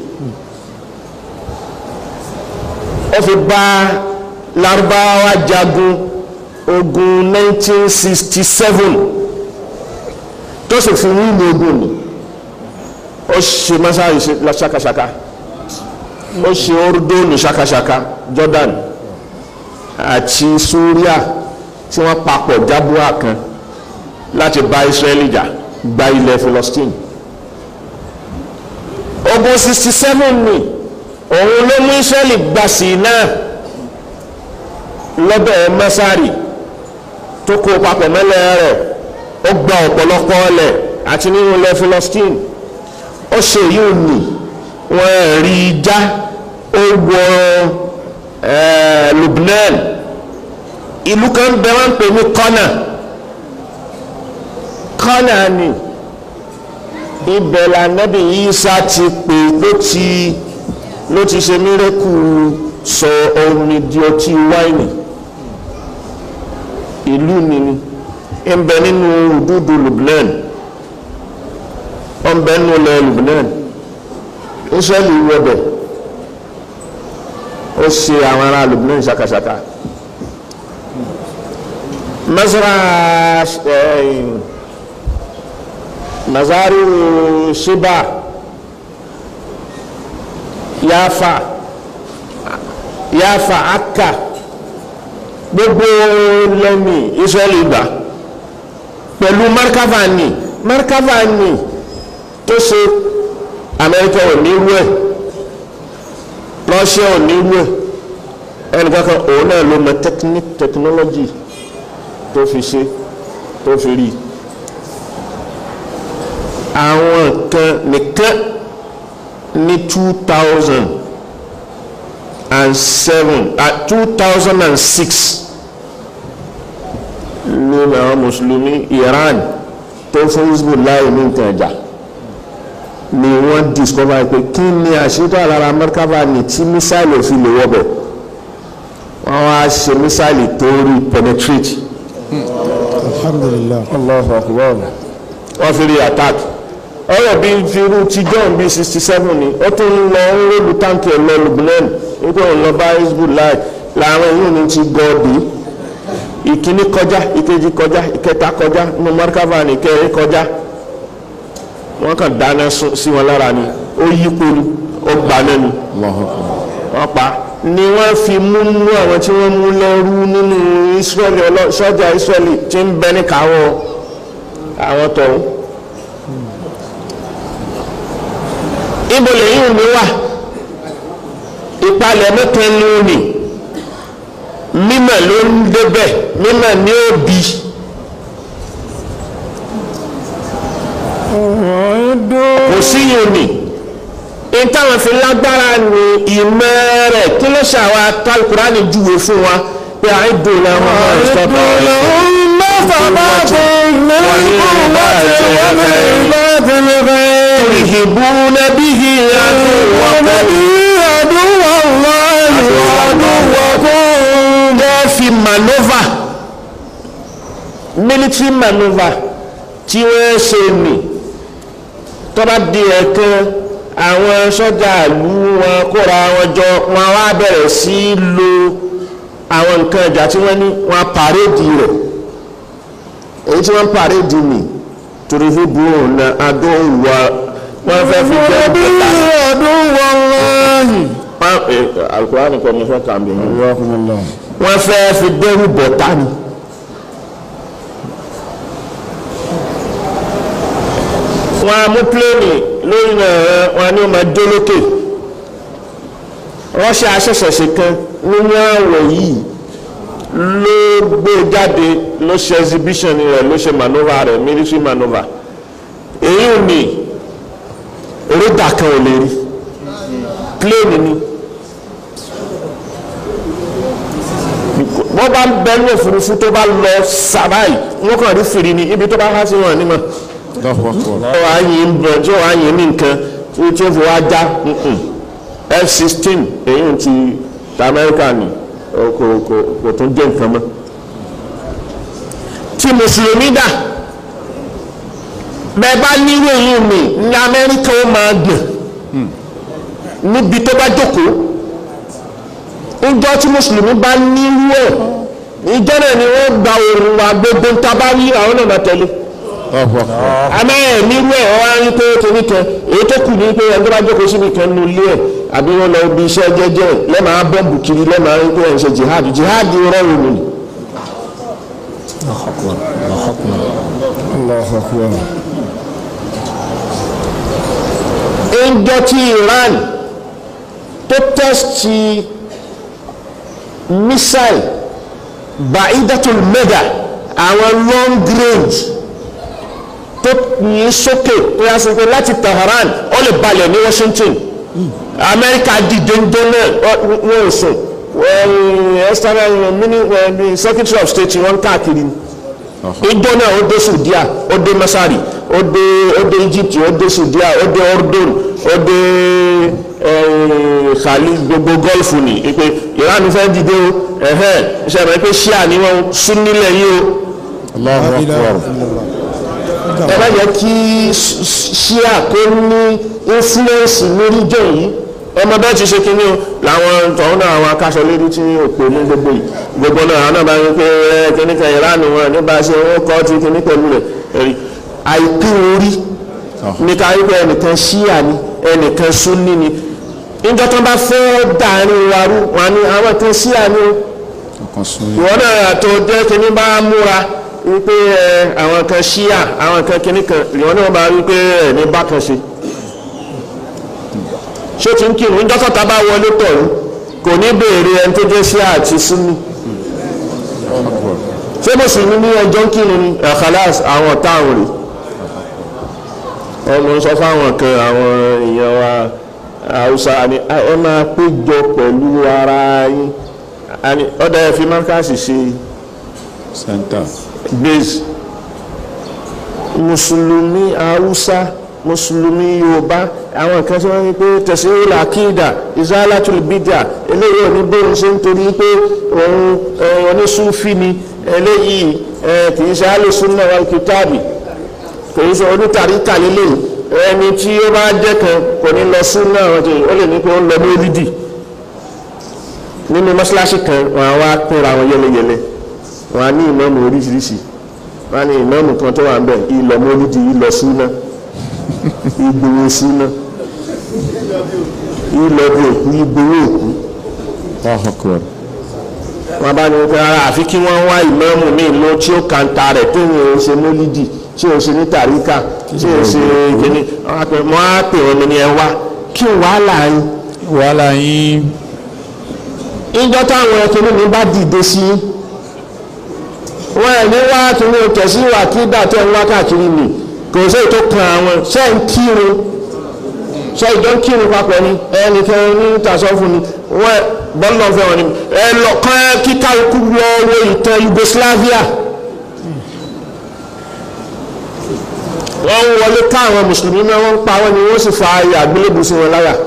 ó fi bá Lárúbáwá jagun ogun 1967 tó sì fi wíìlì ogun ni ó ṣe masáyì ṣakaṣaka ó ṣe ordóònù ṣakaṣaka Jordan àti Syria tí wọ́n papọ̀ jábúà kan láti bá Israeli jà gba ilẹ̀ Philistine ogun 67 ni òun ló mú Israeli gbà sí náà lọ́bẹ̀ masari tó kó papọ̀ mẹ́lẹ̀ rẹ̀ ó gba ọ̀pọ̀lọpọ̀ ọlẹ̀ àti nínú ilẹ̀ Philistine ó ṣe yìí nì wọ́n rí i já ó wọ Lebanon ìlú kan bẹ wọ́n ń pè ní kọ́nà kọ́nà ni ibẹ̀ lànàbì Ìsá ti pè ló ti ló ti ṣe mírẹ́kù sọ omi di ọtí wáìnì ìlú nínú ń bẹ nínú òdúdú Lubnan ó ń bẹ nínú ilẹ̀ Lubnan Israẹli wọbẹ̀ ó ṣe àwọn ará Lubnan ṣàkàṣàkà masara mazaru shiba yafa yafa aka gbogbo lẹ́mí Israẹli gbà pẹ̀lú markava ni markava ni tó ṣe Amẹ́ríkà ò ní rú ẹ̀ Russia ò ní rú ẹ̀ ẹnìkankan òun náà ló mọ technique technology tó fi ṣe tó fi rí àwọn kan nìkan ní two thousand and seven two thousand and six ló ní àwọn mùsùlùmí Iran tó fún Hezbollah ní nǹkan ẹ̀jà ni wọ́n discover pé kí ni àṣírí àlára Merkava ní tí mísáìlì ò fi lè wọ́bẹ̀ wọ́n wá ṣe mísáìlì tó rí penetrate alhamdulillah Allahu akbar wọ́n fi rí attack ọ̀rọ̀ bíi firu ti john bíi sixty seven ni ó tún lọ ń rólù táǹkì ẹ̀ lọ Lebanon nígbà òun lọ bá Hezbollah làwọn èèyàn ní ti gọ́ọ̀dì ìkíní kọjá ìkejì kọjá ìkẹta kọjá nínú Merkava ní ìkẹrin kọjá wọ́n kàn dáná sí wọn lára ni ó yípo ni ó gbà náà ni wọ́n pa ni wọ́n fi mú mú àwọn tí wọ́n mú lẹ́rú nínú Israeli sọ́jà Israeli tí ń bẹ ní káwọ́ àwọn tọ̀hún. ibo lẹ́yìn mi wà ìpalẹ̀ mẹ́tẹ́nu ni mímọ̀ ló ń débẹ̀ mímọ̀ ní òbí. kò sí yìí ni ìtàwọn fi lágbára ní ìmọ̀ rẹ̀ kí ló ṣàwọn Al-Qur'ani júwe fún wa pé àìdùn làwọn ọmọ ìsọ̀tọ̀ ترهبون به عدو الله وعدوكم ده في maneuver military maneuver tí wọ́n ṣe nì tó bá di ẹ̀kan àwọn sọ́jà ìlú wọn kóra wọn jọ wọn wá bẹ̀rẹ̀ sí lo àwọn nǹkan ìjà tí wọ́n ní wọn pàrédì rẹ̀ èyí tí wọ́n pàrédì nì turhibuna aduwa wọ́n fẹ́ fi jẹ́ bẹ́tà aduwa Allahi alukurani kọ́ mi fẹ́ kàn bí mi wọ́n fẹ́ fi dẹ́rù bọ̀tá ni wọ́n á mú pléènì lórí náà wọ́n ní wọ́n máa dé lókè Russia aṣẹ̀ṣẹ̀ṣe kan nínú àwọ̀ yìí ló gbé jáde ló ṣe exhibition rẹ̀ ló ṣe maneuver rẹ̀ military maneuver èyí ò ní rédà kan ò lè rí plane ni wọ́n bá ń bẹ ní òfurufú tó bá lọ sàbáì wọ́n kàn rí fìrí ni ibi tó bá há sí wọn nímọ̀ ọ̀rọ̀ àyìn ń bọ̀ tí wọ́n àyìn ní nǹkan tí tí ó fi wá já F-16 èyí ti ta Amẹ́ríkà ni kò kò kò tún jẹ́ nǹkan mọ́ tí mùsùlùmí dà bẹ́ẹ̀ bá nírú èyí mi ní Amẹ́ríkà ó máa gbọ̀n níbi tó bá jókòó ìjọ tí mùsùlùmí bá nírú ẹ̀ ìjọ náà ni wọ́n gba òòrùn wa gbogbo ń ta bá rí àwọn náà máa tẹ̀lé àmọ́ ẹ̀ nírú ẹ̀ wọ́n á rí pé torí kan èyí tó kù ní pé ẹni tó bá jókòó síbi kan nu ilé ẹ̀ àbí wọ́n lọ ibi iṣẹ́ jẹ́jẹ́ lẹ́màá bọ́ǹbù kiri lẹ́màá rí pé ẹ̀ ń ṣe jihad jihad rọrùn ni. Allahu akbar. ìjọ tí Iran tó tẹ́sítì missile baidatul meda àwọn long range tó yìn sókè tó yà sí pé láti Tehran ó lè balẹ̀ ní Washington Amẹ́ríkà dìde ń dé náà wọ́n ò sùn external mini secretary of state wọ́n káàkiri ìjọ náà ó dé Saudiya ó dé Masari ó dé ó dé Egypt ó dé Saudiya ó dé Ordon ó dé khali gbogbo gọ́ọ̀fù ni pé Iran fẹ́ dìde o ẹ̀hẹ́n ṣe mọ̀ pé ṣíà ni wọ́n sún nílẹ̀ yìí o Allahu akbar ẹ bá yẹ kí ṣíà kó ní influence lórí jọ yìí ọmọ bẹ́ẹ̀ ti ṣe kínní o làwọn tọ̀hún náà àwọn akáṣọ lérí tí òpè ní gbogbo yìí gbogbo náà àwọn náà bá yẹ pé ẹ kínní kan ìránù wọn nípa ṣe wọn kọ́ ti kínní pẹ̀lú rẹ̀ ẹ̀rí àìpín orí ní ká wípé ẹnìkan ṣíà ni ẹnìkan súnní ni níjọ́ tó bá fẹ́ dàárín wa rú wọn ni àwọn kan ṣíà ni o ọkàn sún yìí ìwọ náà tó jẹ́ kínní bá múra wípé ẹ àwọn kan ṣíà àwọn kan kínní kan ìwọ náà bá wípé ẹ ní bákan ṣe ṣé tí ń kírun níjọ́ tọ́ta bá wọlé tọ̀run kò ní béèrè ẹni tó jẹ́ ṣíà àti súnni ṣé mùsùlùmí ní ẹjọ́ ń kírun ni ẹ̀kálàs àwọn ọ̀tá àwọn rè ọmọ sọ fáwọn kan àwọn èèyàn wa haúsá ni ẹ máa péjọ pẹ̀lú ara yín àní ọ̀dà ẹ̀ fi márkàsì ṣe center base mùsùlùmí haúsá mùsùlùmí yorùbá àwọn kan tí wọ́n ní pé tẹ̀síwìlì àkídà ìzálàtúlù bídà eléyìí òní bóun ṣe ń torí pé òun onísúfì ni eléyìí kì í ṣe alùsùnà wal kìtàbì kì í ṣe onítàríkà lélẹ̀ ẹni tí ó bá jẹ́ kan kò ní lọ súnà ó lè ní pé ó ń lọ mọ́lídì nínú mọ́ṣáláṣí kan wọn á wá pínra wọn yẹlẹyẹlẹ wọn á ní ìmáàmù oríṣiríṣi wọn á ní ìmáàmù kan tó wà ń bẹ̀ ìlọ mọ́lídì ìlọ súnà ìgbòho súnà ìlọ bí òkú ìgbòho òkú Allahu akbar wọn bá ní wọn pé ara àfi kí wọ́n wá ìmáàmù míì lọ tí ó kàńtà rẹ̀ tó yẹn ń ṣe mọ́lídì tí ó ṣe ní tàríkà tí ó ṣe kíní wọn á pè wọn ní ẹ wá kí wàhálà yín wàhálà yín ìjọ táwọn ẹkùnrin mi bá dìde sí wọn ẹ̀ ní wá tún ní tẹ̀sí wà kí dàtọ̀ ń wá káàkiri nì kò sí ètò kan àwọn ṣé ń kírun ṣé ìjọ ń kírun papọ̀ ni ẹnìkan ní tàṣọ́fù ni wọ́n bọ́ọ̀lù ọ̀fẹ́ wọn ni ẹ lọ kán kíkà ikú lọ wo ìtàn Yugoslavia wọ́n ń wọlé ká àwọn mùsùlùmí náà wọ́n ń pa wọ́n ni wọ́n sì fa ayé àgbélébùú sí wọn láyà.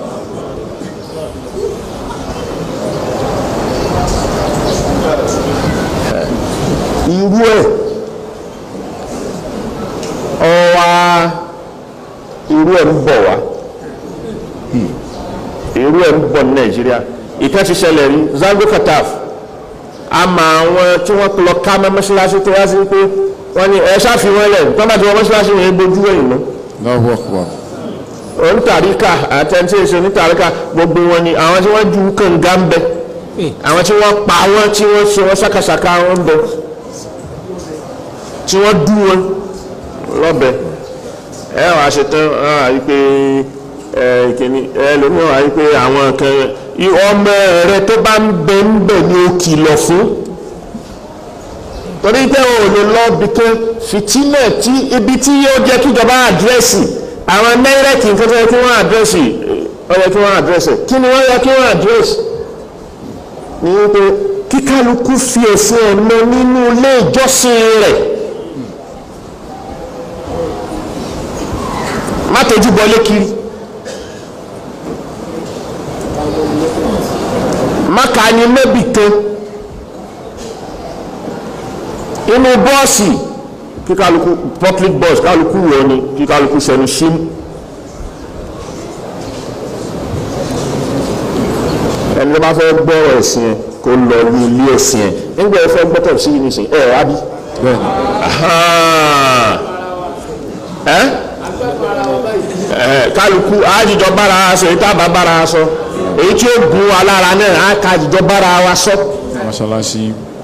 irú ẹ̀ ọwa irú ẹ̀ ń bọ̀ wá irú ẹ̀ ń bọ̀ ní nàìjíríà ìkan ti ṣẹlẹ̀ rí zango kataf àmọ́ àwọn tí wọ́n lọ ká mọ́ mọ́ṣáláṣí tó wá sí pé wọ́n ní ẹ ṣàfihàn lẹ̀ tó bá ti wọ́n mọ́ṣáláṣí yẹn gbójú ẹ̀yìn náà Allahu akbar onítàríkà àtẹ̀ntì èso onítàríkà gbogbo wọn ni àwọn tí wọ́n ju kànga ń bẹ àwọn tí wọ́n pa wọ́n tí wọ́n ṣe wọ́n ṣàkàṣàkà wọn ń bẹ tí wọ́n dú wọn lọ́bẹ̀ ẹ wà ṣe tán ẹ wà yí pé ẹ kìíní ẹ lómi wà yí pé àwọn kan ọmọ rẹ tó bá ń bẹ ń bẹ ni ó kìlọ̀ fún torí pé o ò lè lọ bìkan fìtínà tí ibi tí yóò jẹ́ kíjọba àdírẹ́sì àwọn náírẹ̀tì nǹkan tó yẹ kí wọ́n àdírẹ́sì ó yẹ kí wọ́n àdírẹ́sì kí ni wọ́n yẹ kí wọ́n àdírẹ́sì ní wípé kíkálukú fi ẹ̀sìn ẹ̀mọ nínú ilé ìjọsìn rẹ̀ má tójú bọlé kiri má kà ní mẹ́bì kan inú bọ́ọ̀sì kíkálukú public bus kálukú wọ̀ ni kíkálukú sẹ́nu símú. ẹni tó bá fẹ́ gbọ́rọ̀ ẹ̀sìn ẹ̀ kó lọ ní ilé ẹ̀sìn ẹ̀ nígbà ẹ fẹ́ gbọ́tọ̀ sí yìí nìsín ẹ̀ wá bí. ẹ ẹ kálukú àjíjọ bára wa sọ èyí tá a bá bára wa sọ èyí tí ó gun wa lára náà á ká àjíjọ bára wa sọ. mọ́ṣáláṣí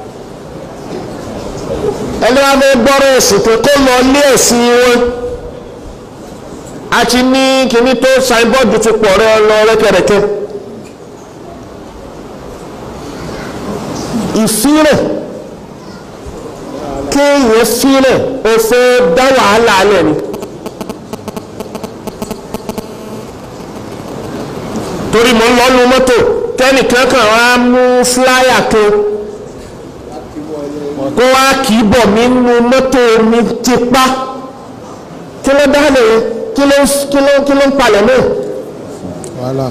ẹni wá fẹ́ gbọ́rọ̀ ẹ̀sìn pé kó lọ ilé ẹ̀sìn wọn a ti ní kíní tó signboard ti pọ̀ rẹ lọ rẹ́kẹ̀rẹ́kẹ́. ìfírẹ̀ kéèyàn fírẹ̀ ó fẹ́ dá wàhálà alẹ́ ni torí mo ń lọ́nu mọ́tò tẹ́nìkan kan wá mú fúláyà kan kó wá kì í bọ̀ mí nínú mọ́tò mi tipá kí ló dá lè kí ló kí ló kí ló ń palẹ̀ mọ́ wàhálà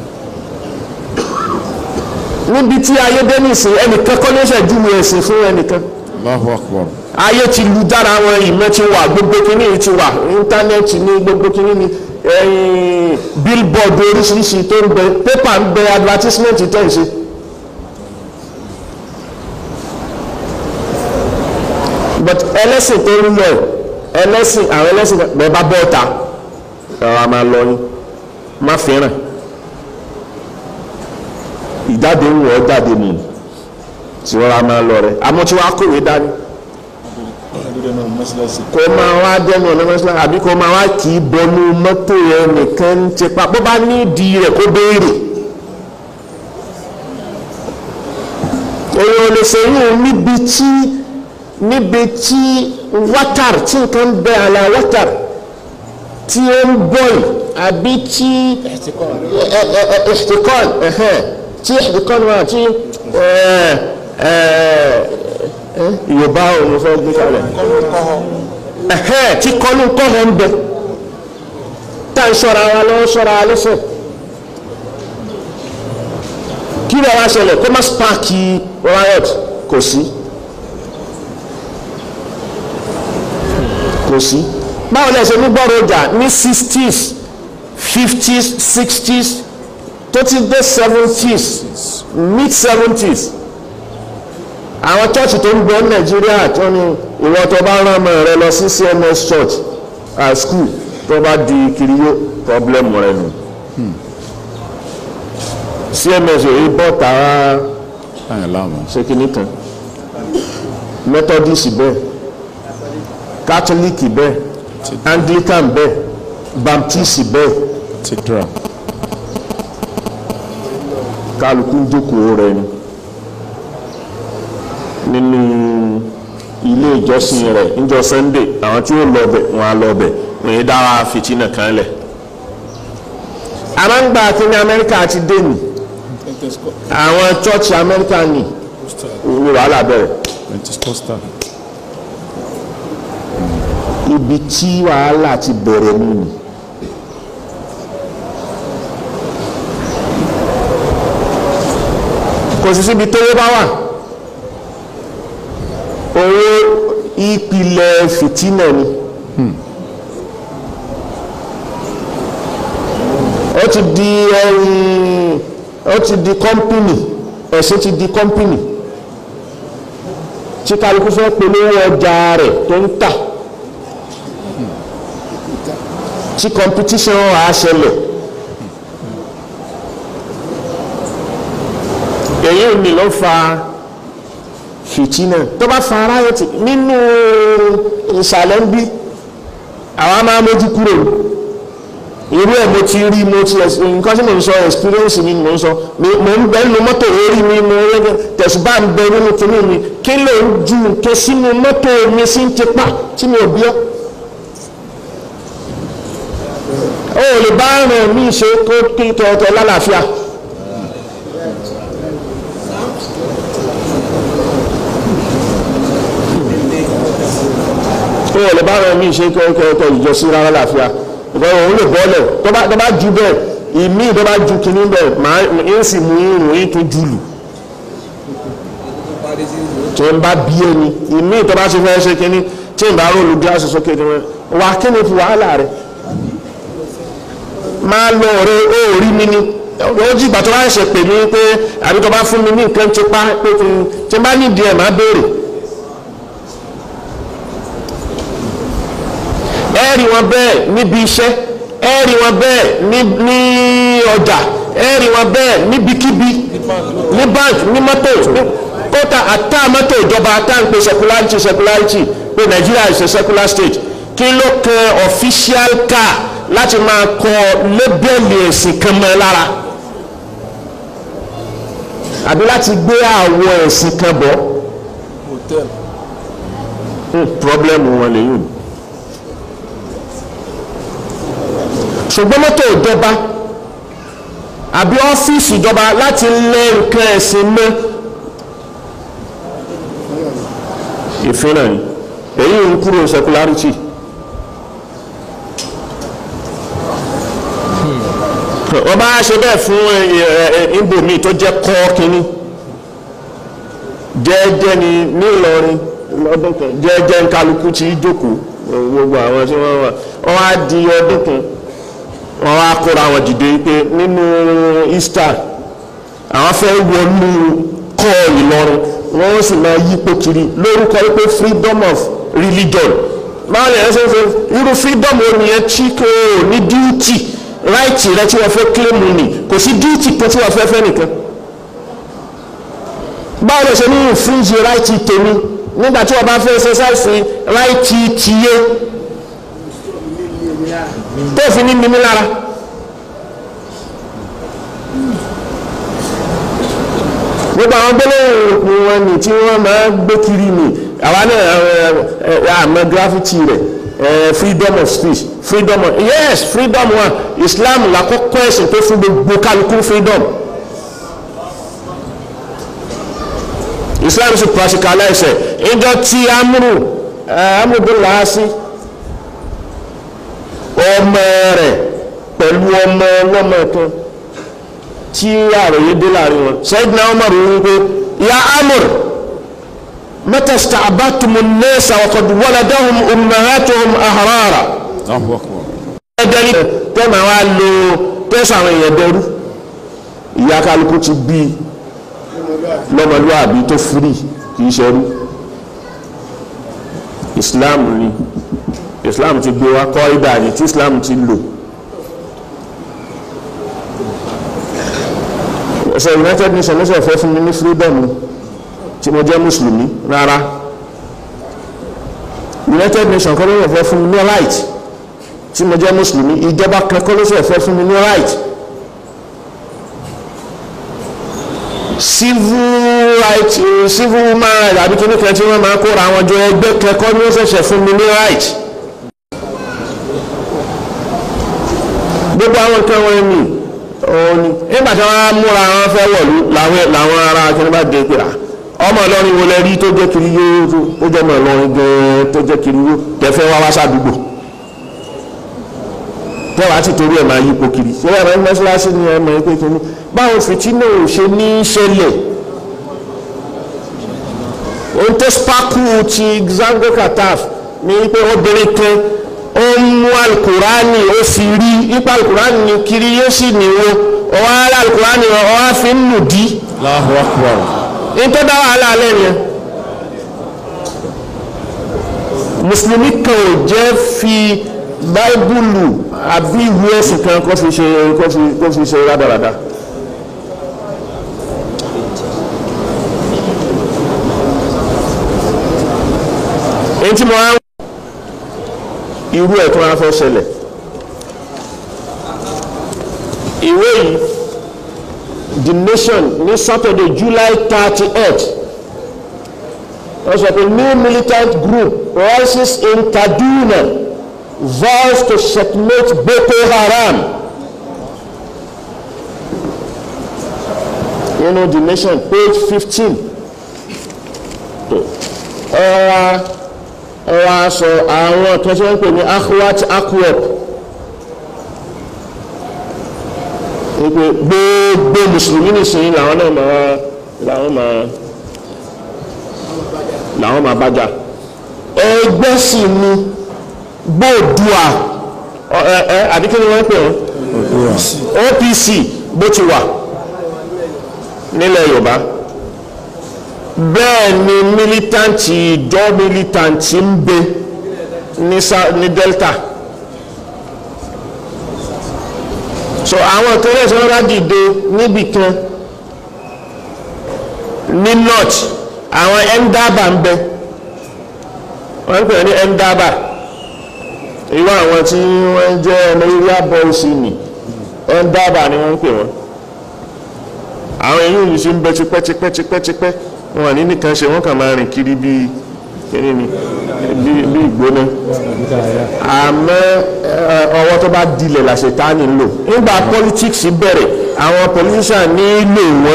níbi tí ayé dé nìsín ẹnìkan kọ́ ló ṣẹ̀dúwò ẹ̀sìn fún ẹnìkan Allahu Akbar ayé ti lu dára wọn ìmọ̀ ti wà gbogbo kìíní ti wà íńtánẹ́ẹ̀tì ní gbogbo kìíní ní ẹ̀yìn billboard oríṣiríṣi tó ń bẹ pépà ń bẹ advertisement tẹ̀ ń ṣe. but ẹlẹ́sìn tó ń lọ ẹlẹ́sìn àwọn ẹlẹ́sìn bẹ́ẹ̀ bá bọ́ ọ̀ta ẹ̀rọ a máa lọ yín má fẹ́ràn ìjáde ń wọ̀ ọ́ jáde nù tí wọ́n á máa lọ rẹ̀ àmọ́ tí wọ́n á kòwé dání kó máa wá dẹnu ọ̀nà mọ́sálásí àbí kó máa wá kì í bọnú mọ́tò yẹn nìkan ń tipa bó bá ní ìdí rẹ̀ kó béèrè. èèyàn ò lè ṣèyún níbi tí níbi tí wátàr tí nǹkan bẹ àlà wátàr tí ó ń bọ̀ì àbí tí ìṣtìkọ́n tí ìṣtìkọ́n wà tí yorùbá ò ní fẹ́ gbé kalẹ̀ ẹ̀hẹ́ tí kọ́nù kọ́họ̀ ń bẹ tá ń ṣọ́ra wa lọ́wọ́ ṣọ́ra wa lọ́sẹ̀ kí ló wá ṣẹlẹ̀ kó má spáàkì riot kò sí kò sí báwo lẹ ṣe ní gbọ́rọ̀ ọjà ní sixties fifties sixties tó ti dé seventies mid seventies àwọn church tó ń bẹ ní nàìjíríà tó ní ìwọ tó bá rán ọmọ rẹ lọ sí cms church at school tó bá di kiriyó problem rẹ nù cms ò yí bọ́ tààrà ayọ̀ láàmú ṣé kíní kan methodist bẹ́ẹ̀ catholic bẹ́ẹ̀ anglican bẹ́ẹ̀ baptist bẹ́ẹ̀ ti dra kálukú ń jókòó rẹ ni nínú ilé ìjọsìn rẹ̀ níjọ́ sunday àwọn tí ó lọ bẹ̀ wọ́n á lọ bẹ̀ wọ́n yé dára fìtínà kan lẹ̀. a máa ń gba akíní amẹ́ríkà àti dènì àwọn chọ́ọ̀chì amẹ́ríkà ní ní wàhálà bẹ̀rẹ̀ pentecostal ibi tí wàhálà ti bẹ̀rẹ̀ nínú. kò sí síbi tówó bá wà owó ìpìlẹ̀ fìtínà ni ó ti di ẹ̀yìn ó ti di kọ́mpìnì ẹ̀sìn ti di kọ́mpìnì tí kálukú fẹ́ polówó ọjà rẹ̀ tó ń tà tí competition wà á ṣẹlẹ̀ èyí ò ní ló fa fìtínà tó bá fa riot nínú ìsàlẹ̀ ń bí àwa máa mójú kúrò irú ẹ̀ mo ti rí mo ti nǹkan tí mo ń sọ experience mi mo ń sọ mo ń bẹ nínú mọ́tò orí mi mo ń tẹ̀sùbá ń bẹ nínú kinní mi kí ló ń ju nǹkan sínú mọ́tò mi sí ń tipa tí mi ò bí ọ́ ó lè bá rìn mí ṣe kó kí tọ̀tọ̀ lálàáfíà. ó lè bá rìn mí ṣe kó tọ̀ ìjọ sí rárá láàfíà ìgbà òun lè bọ́ọ̀lẹ̀ tó bá ju bẹ́ẹ̀ ìmí tó bá ju kinní bẹ́ẹ̀ máa ń sì mú irun yín tó jùlù tó ń bá bí ẹni ìmí tó bá ṣe fẹ́ ṣe kinní tí ń bá róòlù gíláàsì sókè tó wà kí ni fi wàhálà rẹ̀ máa lọ ọ̀rẹ́ ó rí mi ni ó jí ìgbà tó bá ṣe pè mí pé àbí tó bá fún mi ní nǹkan tipa pé kí n tí n bá nídìí ẹ̀ máa béèrè. ẹ rí wọn bẹ́ẹ̀ níbi iṣẹ́ ẹ rí wọn bẹ́ẹ̀ ní ní ọjà ẹ rí wọn bẹ́ẹ̀ níbikíbi ní bank ní mọ́tò kóta àtà mọ́tò ìjọba àtà ń pe secularity secularity pé Nigeria is a secular state kí ló kan official car láti máa kọ lébẹ́lì ẹ̀sìn kan mọ́ ẹ lára àbí láti gbé àwọ̀ ẹ̀sìn kan bọ̀ problem wọn lèyìn ṣùgbọ́n mọ́tò ìjọba àbí ọ́fíìsì ìjọba láti lé nǹkan ẹ̀sìn mọ́ ìfínà ni èyí ń kúrò secularity ó wọ́n bá ṣe bẹ́ẹ̀ fún ibòmíì tó jẹ́ kọ́ kínní jẹ́ẹ́jẹ́ ni nílọrin lọ́dún kan jẹ́ẹ́jẹ́ ń kálukú tí í jókòó gbogbo àwọn tí wọ́n wà wọ́n á di ọdún kan wọ́n á kóra wọn dìde pé nínú Easter àwọn fẹ́ wọnú kọ́ Ìlọrin wọ́n sì máa yípo kiri lórúkọ wípé freedom of religion báwo ni ẹ ṣe ń ṣe irú freedom wo nìyẹn tí kò ní duty right rẹ tí wọ́n fẹ́ claim ni kò sí duty kan tí wọ́n fẹ́ fẹ́ nìkan báwo lè ṣe ní infringe right tèmi nígbà tí wọ́n bá fẹ́ exercise right tiye tó fi ní mímí lára. gbogbo àwọn gbólóhùn wọn ni tí wọ́n máa gbé kiri ni àwa náà àmọ́ graffiti rẹ̀ freedom of speech freedom of yes freedom wa Islam lákòókò ẹ̀sìn tó fún gbogbo kálukú freedom Islam sì practicalize ẹ̀ ìjọ tí amúrù amúdúláàsì ọmọ rẹ̀ pẹ̀lú ọmọ ọlọ́mọ kan tí àròyé dé láàrin wọn Sayyidina Umar wípé ya amúr mata sta'batumu an-nasa wa qad waladahum ummahatuhum ahrara ẹ̀dẹ́ni tẹ́mà wá lo tẹ́sà àwọn èèyàn dẹrú ìyá kálukú ti bí lọ́mọlúwàbí tó firi kìí ṣẹrú Islam ni Islam ti gbé wá kọ́ ìdá ni tí Islam ti lò ẹsẹ̀ United Nations ló ṣe fẹ́ fún mi ní freedom tí mo jẹ́ mùsùlùmí rárá United Nations kọ́ ló ṣe fẹ́ fún mi ní right tí mo jẹ́ mùsùlùmí ìjọba kan kọ́ ló ṣe fẹ́ fún mi ní right civil right civil human right àbí kíní kan tí wọ́n máa kóra àwọn jọ ẹgbẹ́ kẹ́kọ́ ní wọ́n ṣẹ̀ṣẹ̀ fún mi ní right gbogbo àwọn nǹkan wọn ni òun ni nígbà tí wọ́n á múra wọn fẹ́ wọ̀lú làwọn ará kíní bá dé pé ọmọ Ìlọrin wo lẹ rí tó jẹ́ kiri yóò tó jẹ́ ọmọ Ìlọrin gan-an tó jẹ́ kiri yóò tẹ́fẹ́ wá wá sádùúgbò tẹ́wàá ti torí ẹ̀ máa yípo kiri ṣé ẹ̀rọ mọ́ṣáláṣí ni ẹ̀ mọ̀ ẹ́ kìíní báwo fìtínà ò ṣe ní í ṣẹlẹ̀ ohun tó sparkle ti Zango Kataf ní pé obìnrin kan ó ń mú alukurani ó fi rí ipa alukurani ní kiri yóò sì níwó ọwọ́ ara alukurani ọwọ́ á fi ń nù dí. Allahu Akbar. ní tó dá wàhálà alẹ́ yẹn mùsùlùmí kan ò jẹ́ fi báíbùlù àbí ìwé ẹ̀sìn kan kó fi ṣe kó fi kó fi ṣe rádaràda. èyí tí mo á irú ẹ̀ tó máa fẹ́ ṣẹlẹ̀ ìwé yìí the nation ní Saturday July thirty eight wọ́n sọ pé new militant group rises in Kaduna vows to checkmate Boko Haram. You know the nation page fifteen. ọ̀rọ̀ ọ̀rọ̀ aṣọ àwọn kan tí wọ́n ń pè ní akhwat akwop wípé gbogbo mùsùlùmí nìsín làwọn náà máa làwọn máa làwọn máa bájà ẹgbẹ́ sì ni gbóòdùà ẹ ẹ àbí kí ni wọ́n ń pè wọ́n OPC bó ti wà nílẹ̀ Yorùbá bẹ́ẹ̀ ni militanti ìjọ militanti ń bẹ ní ní Delta so àwọn ìkẹrẹ ìṣẹ́ wọn dìde níbì kan ní north àwọn Endaba ń bẹ wọ́n ń pè ní Endaba irú àwọn tí wọ́n jẹ́ ọmọ area boys ni Endaba ni wọ́n ń pè wọ́n àwọn èyí yìí ṣe ń bẹ tipẹ́tipẹ́tipẹ́tipẹ́ wọn ní nìkan ṣe wọ́n kàn máa rìn kiri bíi kíní ni bí ìgbóná àmọ́ ọwọ́ tó bá dilẹ̀ làṣetánì ń lò nígbà politics bẹ̀rẹ̀ àwọn politician nílò wọn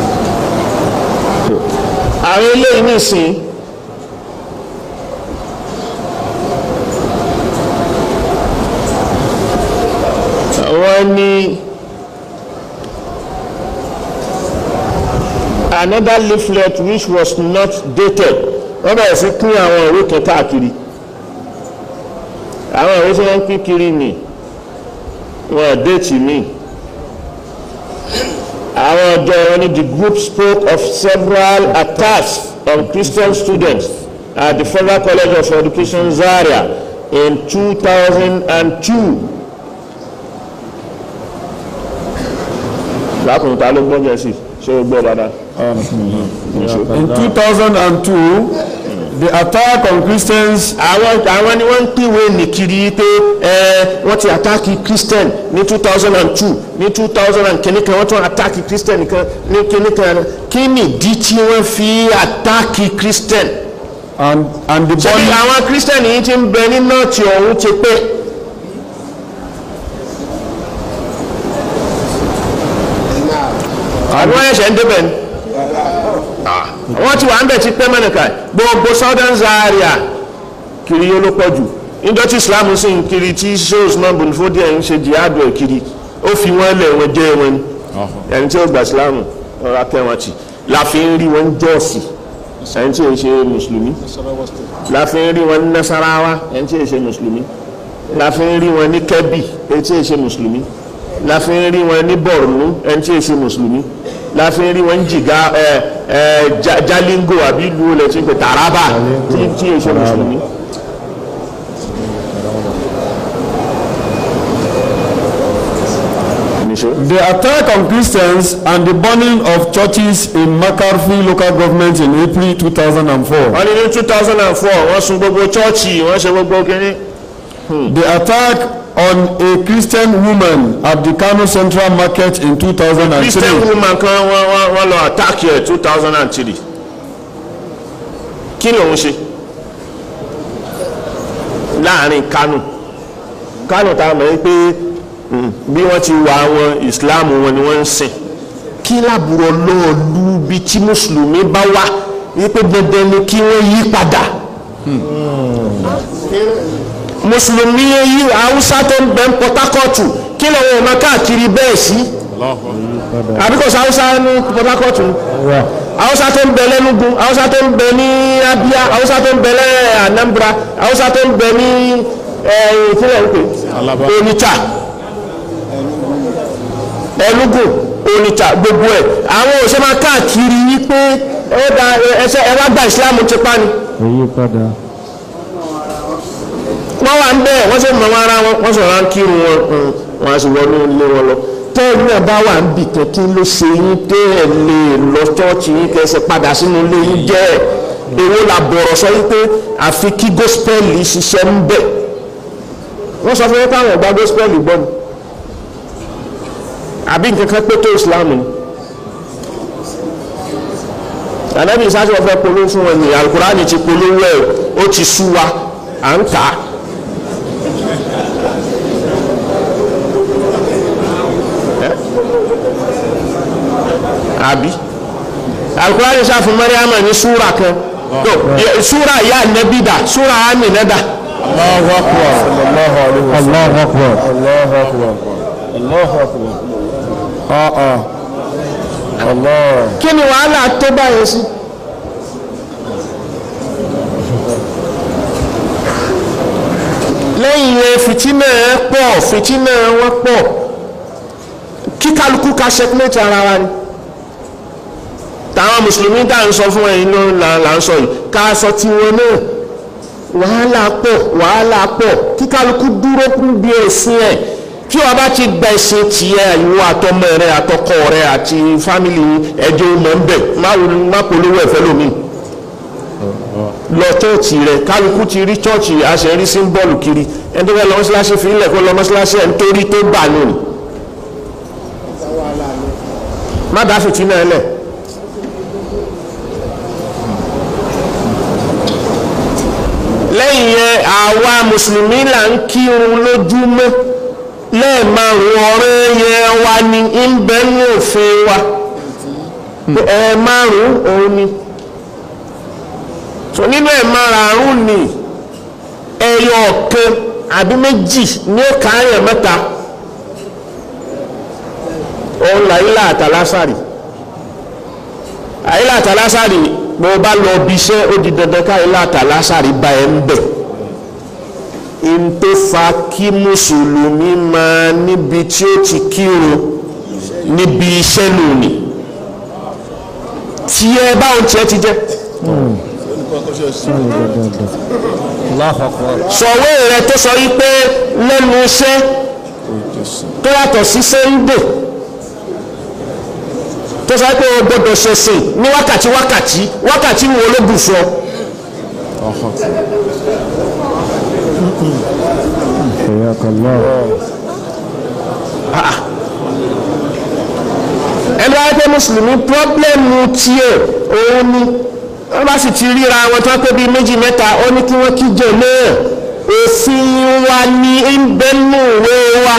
àwọn eléyìí nìsín wọ́n ní another leaflet which was not dated wọ́n bẹ̀rẹ̀ sí pín àwọn ìwé kan káàkiri àwọn ìwé tí wọ́n ń pín kiri ni wọ́n déètì mi àwọn ọjọ́ wọn ní the group spoke of several attacks on Christian students at the Federal College of Education Zaria in 2002. lákùnrin ta ló gbọ́n jẹ́ sí ṣé o gbọ́ dáadáa. In 2002, the attack on Christians àwọn àwọn ni wọ́n ń pìwé nìkiri pé ẹ wọ́n ti àtàkì christian ní 2002 ní 2000 and kìíní kan wọ́n tún àtàkì christian nìkan ní kìíní kan kí ni ìdí tí wọ́n fi àtàkì christian. and, and the ṣebí body àwọn christian yìí ti ń bẹ ní nọ́ọ̀tì ọ̀hún ti pé. àbí wọ́n ẹ̀ṣẹ̀ ń débẹ̀ ni wọ́n ti wà ń bẹ̀ ti pẹ́ mẹ́nìkà gbogbo southern zaria kiri yóò ló pọ̀ jù níjọ́ tí islam sì ń kiri tí shows náà bùn fún díẹ̀ ń ṣe jihad ẹ̀ kiri ó fi wọ́n lẹ̀ wọ́n jẹ́ wọn ni ẹni tí ó gba islam ọ̀rọ̀ akẹ́wọ̀n ti la fi ń rí wọn jọ́ọ̀sì ẹni tí ó ṣe mùsùlùmí la fi ń rí wọn ní nasarawa ẹni tí ó ṣe mùsùlùmí la fi ń rí wọn ní kẹ́bì ẹni tí ó ṣe mùsùlùmí la fi ń rí wọn ní borno ẹni tí ó ṣe mùsùlùmí la fi ń rí wọn ní jìgá ẹ ẹ Ja- jalingo àbí ìlú olè tí ń pè taraba tí tí ó ṣe mùsùlùmí. Níṣó. the attack on Christians and the burning of churches in McCarthy local government in April 2004. wọ́n ní ní two thousand and four wọ́n sun gbogbo chọ́ọ̀chì wọ́n ṣe gbogbo kínní. The attack on a Christian woman at the Kano Central Market in 2003. christian woman kan wọ́n wọ́n wọ́n lọ attack ẹ̀ two thousand and three kí lòun ṣe láàrin kánò kánò tá a mọ̀ pé mm, bí wọ́n ti wà wọn islam wọn ni wọ́n ń sìn kí lábúrò lọ́ọ̀lù bí tí mùsùlùmí bá wá wípé dandan ni kí wọ́n yí padà mùsùlùmí yí haúsá tó ń bẹ ń Port Harcourt kí lọ́wọ́ ọmọ káàkiri bẹ́ẹ̀ sí àbíkọ̀sí haúsá ní Port Harcourt ni haúsá tó ń bẹ lẹ́nugu haúsá tó ń bẹ ní Abia haúsá tó ń bẹ lẹ́ Anambra haúsá tó ń bẹ ní ìpínlẹ̀ ń pè Onitsha Enugu Onitsha gbogbo ẹ̀ àwọn òṣèlú máa káàkiri wípé ẹ da ẹsẹ ẹ wá gba Islam ti pa ni Èyí padà. wọ́n wà ń bẹ́ẹ̀ wọ́n sì mọ̀ wọn ara wọn wọ́n sọ̀rọ̀ à ń kírun wọn mm, wọn a sì wọnú ilé wọn lọ tẹ́ẹ̀lú ẹ̀ bá wà ń bì kan kí ló ṣe yín tẹ́ ẹ̀ lè lọ ṣọ́ọ̀ṣì yín kẹsẹ̀ padà sínú ilé yín jẹ́ ẹ̀ èwo la bọ̀rọ̀ sọ wípé àfi kí gospel ṣiṣẹ́ ń bẹ̀ wọ́n sọ fún yín káwọn ọ̀gbá gospel gbọ́ ni àbí nǹkan kan pé tó Islam ni ànábì sáṣọ fẹ́ polówó fún wọn ní alukurani ti polówó ẹ̀ ó ti sú wa à ń kà á. àbí alukurani sáfù mariama ní súra kan no yẹ- súra ìyá nẹbí dà súra amina dà Allahu Akbar. Allahu Akbar. Allahu Akbar. Allahu Akbar. Allahu Akbar. Ah ah. Allah. kí ni wàhálà tó báyìí sí. lẹ́yìn yẹn fìtínà ẹ pọ̀ fìtínà wọn pọ̀ kí kálukú ka checkmate ara wa ni tàwọn mùsùlùmí tá à ń sọ fún ẹ̀yin ló là là ń sọ yìí ká sọ tiwọn náà wàhálà pọ̀ wàhálà pọ̀ kí kálukú dúró kún bí ẹ̀sìn ẹ̀ tí wọ́n bá ti gba ẹ̀sìn tiẹ̀ ìwọ àtọmọ rẹ àtọkọ rẹ àti fámìlì ẹjọ́ mọ̀ ń bẹ̀ má polówó ẹ̀fẹ́ lómi lọ chọ́ọ̀chì rẹ̀ kálukú ti rí chọ́ọ̀chì àṣẹrí símbọ́ọ̀lù kiri ẹni tó fẹ́ lọ mọ́ṣáláṣí fi ilẹ̀ kó lọ mọ́ṣáláṣí ẹ̀ nítorí tó bà lónìí má dá fìtínà ẹ lẹ̀ lẹ́yìn yẹn àwa mùsùlùmí là ń kírun lójúmọ́ lẹ́ẹ̀márùn ọ̀rẹ́ yẹn wa ni ń bẹ ní òfin wa ẹ̀ẹ̀márùn òun ni so nínú ẹ̀ẹ̀márùn ni ẹyọ ọ̀kan àbí méjì ní ó kàáyàn mẹ́ta òun làyílà àtàlásàrì àyílà àtàlásàrì bó o bá lọ bí iṣẹ́ ó di dandan káyílà àtàlásàrì bá ẹ ń bẹ̀ n tó fa kí mùsùlùmí máa níbi tí ó ti kírun níbi iṣẹ́ lónìí tí ẹ báwọn tiẹ̀ ti jẹ́ sọ̀wé rẹ tó sọ yí pé lẹ́nu iṣẹ́ tó yàtọ̀ sí sẹ́ńdè tó sọ pé o gbọdọ̀ ṣẹ̀sìn ní wákàtí wákàtí wákàtí wo ló bù fún ọ. ẹni wáyé pé mùsùlùmí pírọ́blẹ́mù tiẹ̀ òun ni wọ́n bá sì ti ríra wọn tó pé bíi méjì mẹ́ta ó ní kí wọ́n kíjọ náà òfin wa ní ń bẹ́nu ìwé wa.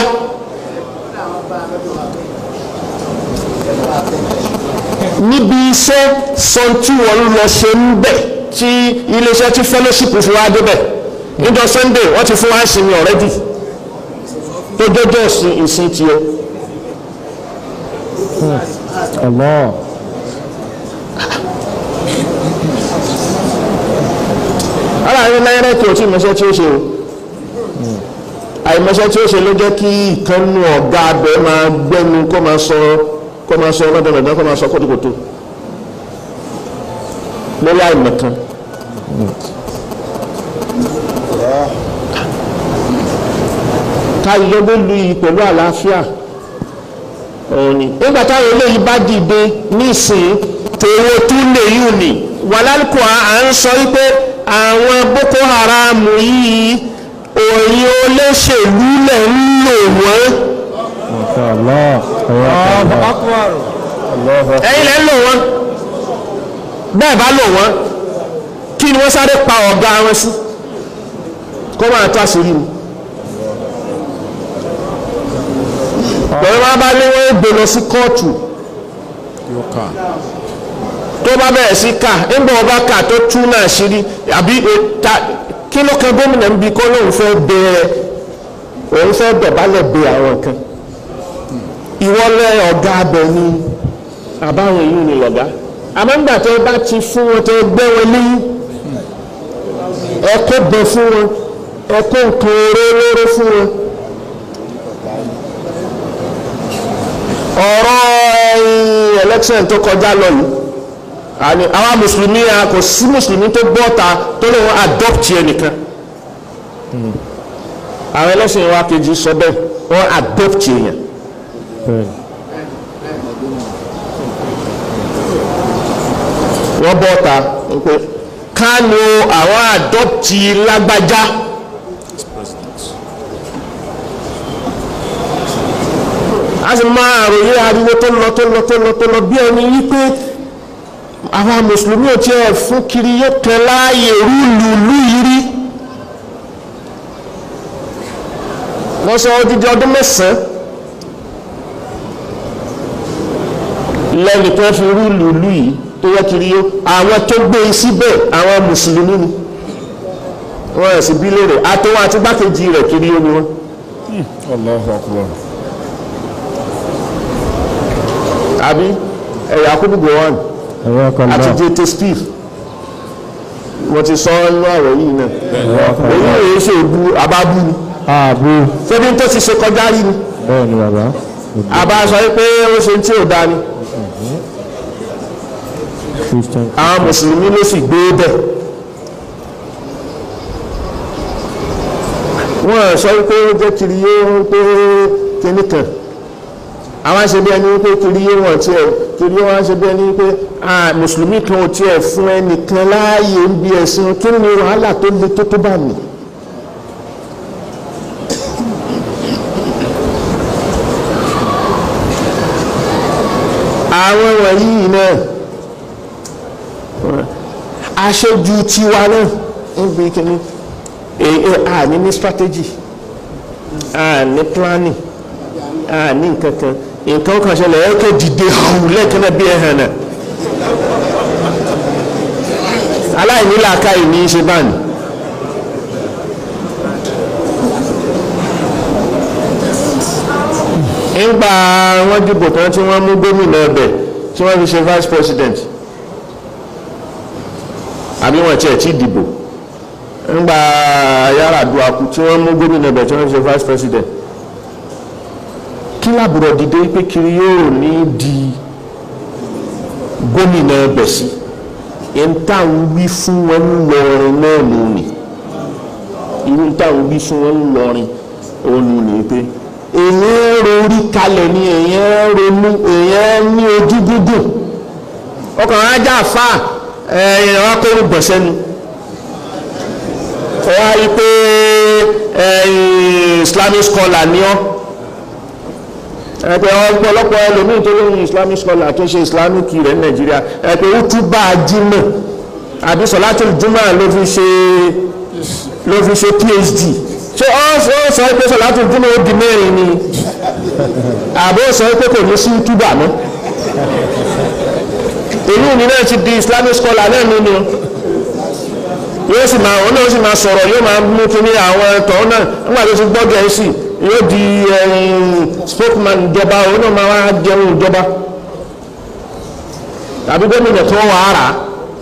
níbi iṣẹ́ sọ tí wọ́n lọ ṣe ń bẹ̀ tí iléeṣẹ́ tí fellowship fi wá débẹ̀ níjọ́ sunday wọ́n ti fún wa sinmi already tó jọjọ́ ìsìn tiẹ̀. Allah. aláàrin náírà tí o tí mọṣẹ́ tí ó ṣe o àìmọṣẹ́ tí ó ṣe ló jẹ́ kí ìkànnù ọ̀gá abẹ máa gbẹ́nu kó máa sọ kó máa sọ lọ́dọ̀ọ̀dọ̀ kó máa sọ kótókótó lórí àìmọ̀kan. káyọ̀ ló lu yìí pẹ̀lú àlàáfíà òní nígbà táwọn eléyìí bá dìde nísìnyí tèwo tún lè yùn ní wàlálùkù à ń sọ wípé àwọn boko haram yìí òyìn olóṣèlú lẹ̀ ń lò wọ́n ẹ̀yin lẹ́ ń lò wọ́n bẹ́ẹ̀ bá lò wọ́n kí ni wọ́n sáré pa ọ̀gá wọn sí kó máa tó àṣírí mi pẹ̀lú wọn bá ní wọ́n gbé lọ sí kóòtù tó bá bẹ̀rẹ̀ sí ká nígbà wọn bá kà tó tú náà ṣírí àbí ta kí ló kan gómìnà ń bi kó lóun fẹ́ bẹ̀rẹ̀ òun fẹ́ dọ̀bálẹ̀ bẹ àwọn kan ìwọlẹ̀ ọ̀gá abẹ ni àbáwọn èyí ni lọ̀gá àmọ́ nígbà tó bá ti fún wọn tó gbẹ́ wọn ní ẹ̀kọ́ bẹ fún wọn ẹ̀kọ́ nǹkan oróró fún wọn ọ̀rọ̀ ẹ̀yìn election tó kọjá lọ yìí àní àwọn mùsùlùmí a kò sí mùsùlùmí tó bọ́ta tó lè wọ́n adopt ẹnìkan àwọn ẹlẹ́sìn wa kejì sọ bẹ́ẹ̀ wọ́n adopt èèyàn wọ́n bọ́ta pé kánú àwọn adopt lágbájá a sì máa ròyìn ariwo tó lọ tó lọ tó lọ tó lọ bí ẹni wípé àwọn mùsùlùmí ò tiẹ̀ fún kiri yóò tẹ láàyè rúlùlù yìí rí wọ́n sọ odidi ọdún mẹ́sàn-án lẹ́nu tó fi rúlùlù yìí tó yẹ kiri yó àwọn tó gbé e síbẹ̀ àwọn mùsùlùmí ni wọ́n ẹ̀ sì bí léèrè àtọwọ́ àti gbákejì rẹ̀ kiri yó ni wọ́n. Allahu akbar. àbí ẹ̀yà kúbù gowon Ẹ̀rọ kan àti náà. jete steve wọ́n ti sọ inú àwọ̀ yìí náà èyí èyí ṣe ìbú àbábú ni Ààbò. ṣébi tó ti ṣe kọjá rí ni Bẹ́ẹ̀ ni bàbá. àbá sọ pé ó ṣe tí ò dá ni Christian. àwọn mùsùlùmí ló sì gbé bẹ̀ wọ́n sọ pé ó jẹ́ kiri yé pé kíní kan àwọn ṣe bí ẹni wípé kiri yé wọn tiẹ̀ kiri yé wọn ṣe bí ẹni wípé ah, mùsùlùmí kan ò tiẹ̀ fún ẹnìkan láàyè ń bí ẹ̀sìn kí ni wàhálà tó le tó tó bá mi. àwọn wọ̀nyí náà aṣojú tiwa náà ń bí kíní a ní ní strategy a ní planning a ní nǹkan kan nǹkan kan ṣẹlẹ̀ ẹ kẹ́ dìde hàn lẹ́ẹ̀kan náà bí ẹ hàn náà aláìní làákàyè ní í ṣe báyìí. ńgbà wọ́n dìbò tán tí wọ́n mú gómìnà ẹbẹ̀ tí wọ́n fi ṣe vice president àbí wọ́n tiẹ̀ tí dìbò ńgbà Yar'Adua kú tí wọ́n mú gómìnà ẹbẹ̀ tí wọ́n fi ṣe vice president kí làbúrò dìde pé kiri yóò ní di gómìnà ẹbẹ̀ sí ẹni táwọn wí fún wọn ńlọrin náà nù ní irú táwọn wí fún wọn ńlọrin òun nù ní pé èèyàn rorí kalẹ̀ ni èèyàn ronú èèyàn ní ojú gúgùn ọkàn ajá fà ẹ̀yìn akóró gbọ̀nsẹ́nu ọ wá rí pé Islamic scholar ni ọ́ ẹ̀pẹ̀ ọ̀pọ̀lọpọ̀ ẹlòmíì tó lóyún Islamic scholar tó ṣe Islamic rẹ̀ ní Nàìjíríà ẹ̀pẹ̀ ó tún bá a jímọ̀ àbí sọ̀látò jùmọ̀ ló fi ṣe ló fi ṣe PhD ṣé ọ sọ pé sọ̀látò jùmọ̀ ó di mẹ́rin ni àbó sọ pé kò ní sí túbà mọ́ ìlú mi náà ti di Islamic scholar náà nínú yóò sì máa òun náà sì máa sọ̀rọ̀ yóò máa mú kí ní àwọn ẹ̀tọ́ náà nígbà tó ti gbọ́ Gẹ̀ẹ́sì yóò di spokesman ìjọba òun náà máa wá jẹun ìjọba tàbí gómìnà tó wà á rà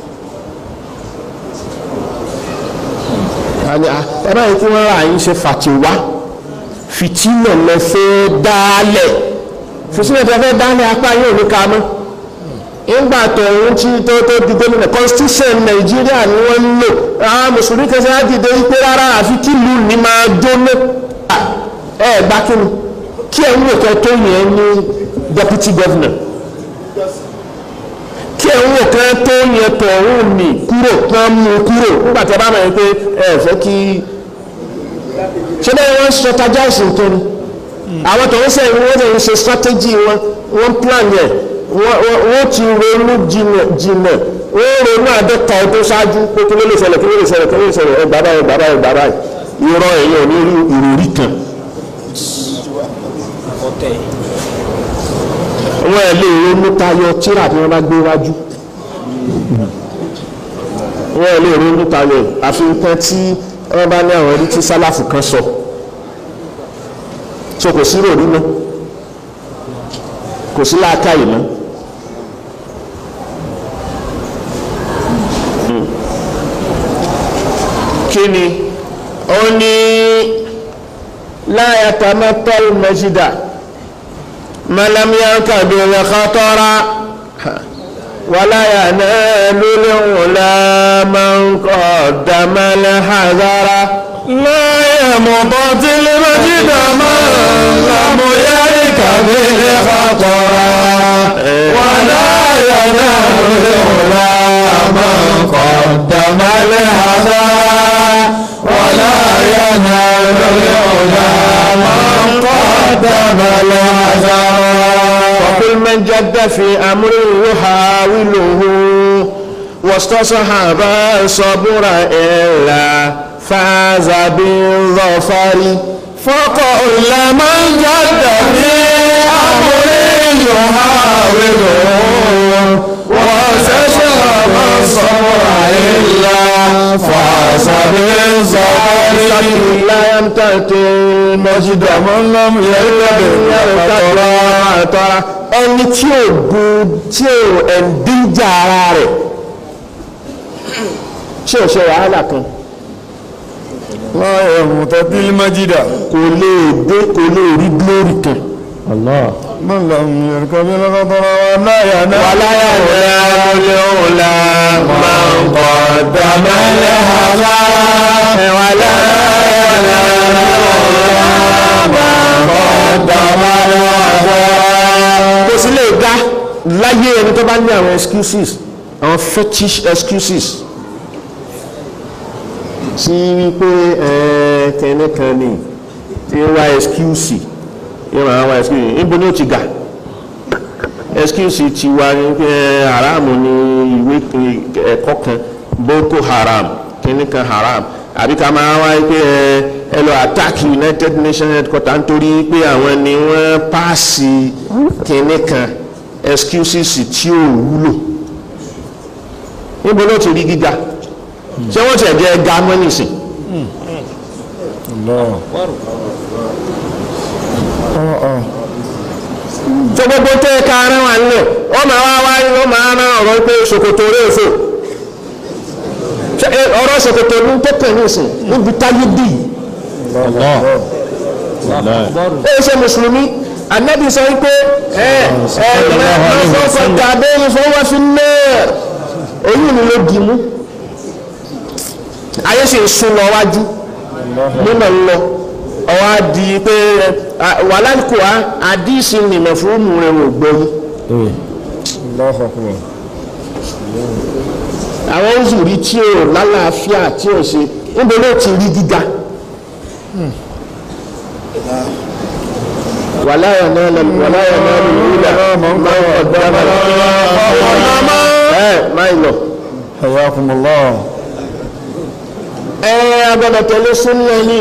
á ẹ báyìí tí wọ́n rà yín ṣe fàtiwá fìtínà lẹ fẹ́ dálẹ̀ fìtínà tẹ fẹ́ dálẹ̀ apá yóò ní ká mọ́ ìgbà tó ń tí tó tó di gómìnà constitution nàìjíríà ni wọ́n ń lò àwọn mùsùlùmí kan ṣe á dìde wípé rárá àfi kí ìlú ni máa jóná ẹ gbá kí ni kí ẹ ń wò kẹ tó yẹn ní deputy governor kí ẹ ń wò kẹ tó yẹn tọ̀hún ní kúrò kán mú kúrò nígbà tí a bá mọ̀ pé ẹ fẹ́ kí ṣé bẹ́ẹ̀ wọ́n strategize nǹkan ni àwọn tọ̀hún sẹ́yìn wọ́n ti ń ṣe strategy wọn wọ́n plan yẹn wọ́n ti ronú jìnà jìnà wọ́n ronú àdọ́ta ọdún ṣáájú pé kí ló lè ṣẹlẹ̀ kí ló lè ṣẹlẹ̀ kí ló lè ṣẹlẹ̀ ẹ bàbá ẹ bàbá ẹ bàbá irọ́ ẹ̀yìn ò ní rí ìròrí kan wọ́n ẹ̀ lè ronú tayọ tíra tí wọ́n bá gbé wájú wọ́n ẹ̀ lè ronú tayọ àfi nǹkan tí wọ́n bá ní àwọn ẹni tí sálàfù kan sọ so kò sí ròrí mọ́ kò sí láàkàyè mọ́ kí ni ó ní láyà tamatol mẹsídà malamiyanka bèrè kátọ́ra wàláyà náà lórí wùlá máa ń kọ́ dàmálẹ̀ hazara. láyà mọ̀tọ́ tí lè mẹ́sídà máa ń lámúyárí kàbèrè kátọ́ra wàláyà náà lórí wùlá máa ń kọ́ dàmálẹ̀ hazara. ولا ينال العلا من قدم العذاب وكل من جد في أمر يحاوله واستصحب الصبر إلا فاز بالظفر فقل من جد في أمر يحاوله واستصحب الصبر إلا فاز بالظفر لا يمتثل مجد من لم يرتد tọ́ra ẹni tí ò gun tí ò ẹ̀ǹdíjà ara rẹ̀ tí ò ṣe wàhálà kan láyà mọ̀tọ́ tí lè mẹ́sídà kò lè dé kò lè rí glory kan من لم يركب القطر ولا ينال ولا ينال العلا من قدم الهوى ولا ينال kò sí lè dá láyé ẹni tó bá ní àwọn excuses àwọn fetish excuses sí wípé kẹ́ni kan ní tí ń wá excuse yóò máa wá excuse níbo ni ó ti gà excuse ti wá ní pé haram ní ìwé ẹ̀kọ́ kan boko haram kẹ́ni kan haram àbí ká máa wá pé ẹ lọ attack united nations headquarter nítorí pé àwọn ni wọ́n paasi kínní kan excuses tí ò wúlò níbo ló ti rí gíga ṣé wọ́n ti ẹ̀jẹ̀ ga mọ́ nìsín. tó gbogbo tó yẹ ká ara wà nílẹ̀ ó máa wá wá ó máa rán ọ̀rọ̀ pé ṣòkòtò rẹ̀ fò Ṣé, ẹ, ọ̀rọ̀ ṣòkòtò ní tó kàn ní ìsìn níbi táyé dì í ẹ ṣe mùsùlùmí anabi sọ wípé ẹ ẹ lọ́sọ̀ọ̀sọ̀ tàbí ìfowópamọ́ náà oyún ni ló dì mú ayé sì ń sún lọ wájú nínà ń lọ ọwọ́ á di pé wàhálà kò á àdíìsì nìmọ̀ fún mú rẹ̀ wò gbóyún àwọn òṣùrí tí ò lálàáfíà tí ò ṣe níbo ló ti rí gíga wàlá yànnà wàlá yànnà lùlá máa ń ọ̀dọ́ ọmọ ẹ máa ń lọ. Hayakumullah. ẹ agbọ́dọ̀ tẹ̀lé súnmọ́ yìí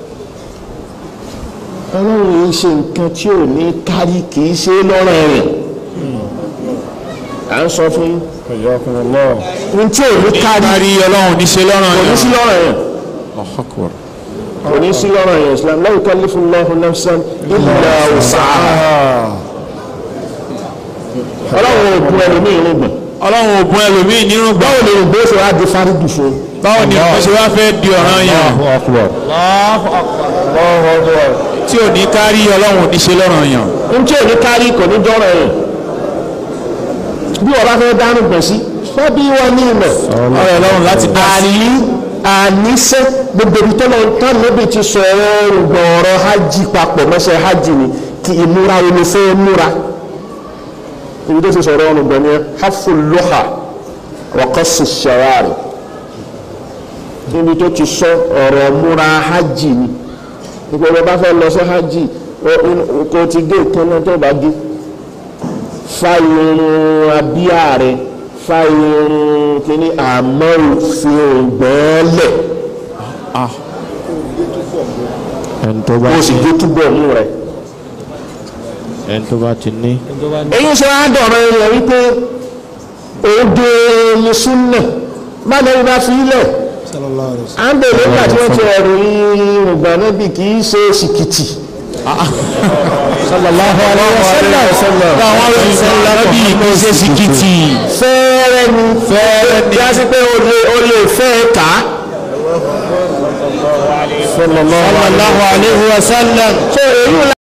ọlọ́run yìí ṣe nǹkan tí ò ní kárí kì í ṣe lọ́rọ̀ ẹ̀rìn à ń sọ fún yín Hayakumullah. ohun tí ò ní kárí kárí ọlọ́run níṣe lọ́rùn kò ní yẹn sí lọ́rọ̀ ẹ̀rìn Allahu Akbar. kò ní sí lọ́rọ̀ ẹ̀rìn Islam la yukallifu Allahu nafsan illa wus'aha ọlọ́run ò bu ẹlòmíì irúgbọ̀n ọlọ́run ò bùn ẹlòmíì nínú gbà báwo ni ìgbó ṣe wá di fárídù fún un báwo ni wọ́n ṣe wá fẹ́ di ọ̀ràn yẹn Allahu Akbar. tí ò ní kárí ọlọ́run níṣe lọ́rùn yẹn ohun tí ò ní kárí kò ní jọ́rọ̀ ẹ̀rìn bí wọ́n bá fẹ́ dánú gbọ̀n sí fẹ́ bí wọ́n ní ìmọ̀ ọ̀rọ̀ ọlọ́run láti dá sí àní àníṣe gbogbo ibi tó lọ tán níbi ti sọ ọ̀rọ̀ ọ̀rọ̀ hajj papọ̀ mọ́ṣẹ́ hajj ni kí ìmúra omi fẹ́ múra ibi tó ti sọ̀rọ̀ ọ̀rọ̀ gbọ̀n ni hafu lóha wọ́kọ́sì ṣẹ̀wárì níbi tó ti sọ ọ̀rọ̀ múra hajj ni gbogbo bá fẹ́ lọ sí hajj kò ti gé ìkànnà tó bá gé fa irun abíyá rẹ fa irun kíní àmọ́ òfin ògbẹ́lẹ̀ ẹni tó bá kó o sì gé túbọ̀ mú rẹ. ẹni tó bá ti ní èyí ṣe wá dọ̀rọ̀ rẹ̀ wípé òde ni súnà má lẹ́yìn bá fi ilẹ̀ à ń bèèrè nígbà tí wọ́n ti ẹ̀rù ìrùngbà níbi kì í ṣe ṣìkìtì. sallallahu alaihi wasallam àwọn olùsọ̀rọ̀ lábí kò ṣe síkìtì fẹ́ẹ́rẹ́ ni fẹ́ẹ́rẹ́ ni yá sí pé o lè o lè fẹ́ ká. sallallahu sallallahu alaihi wasallam so èyí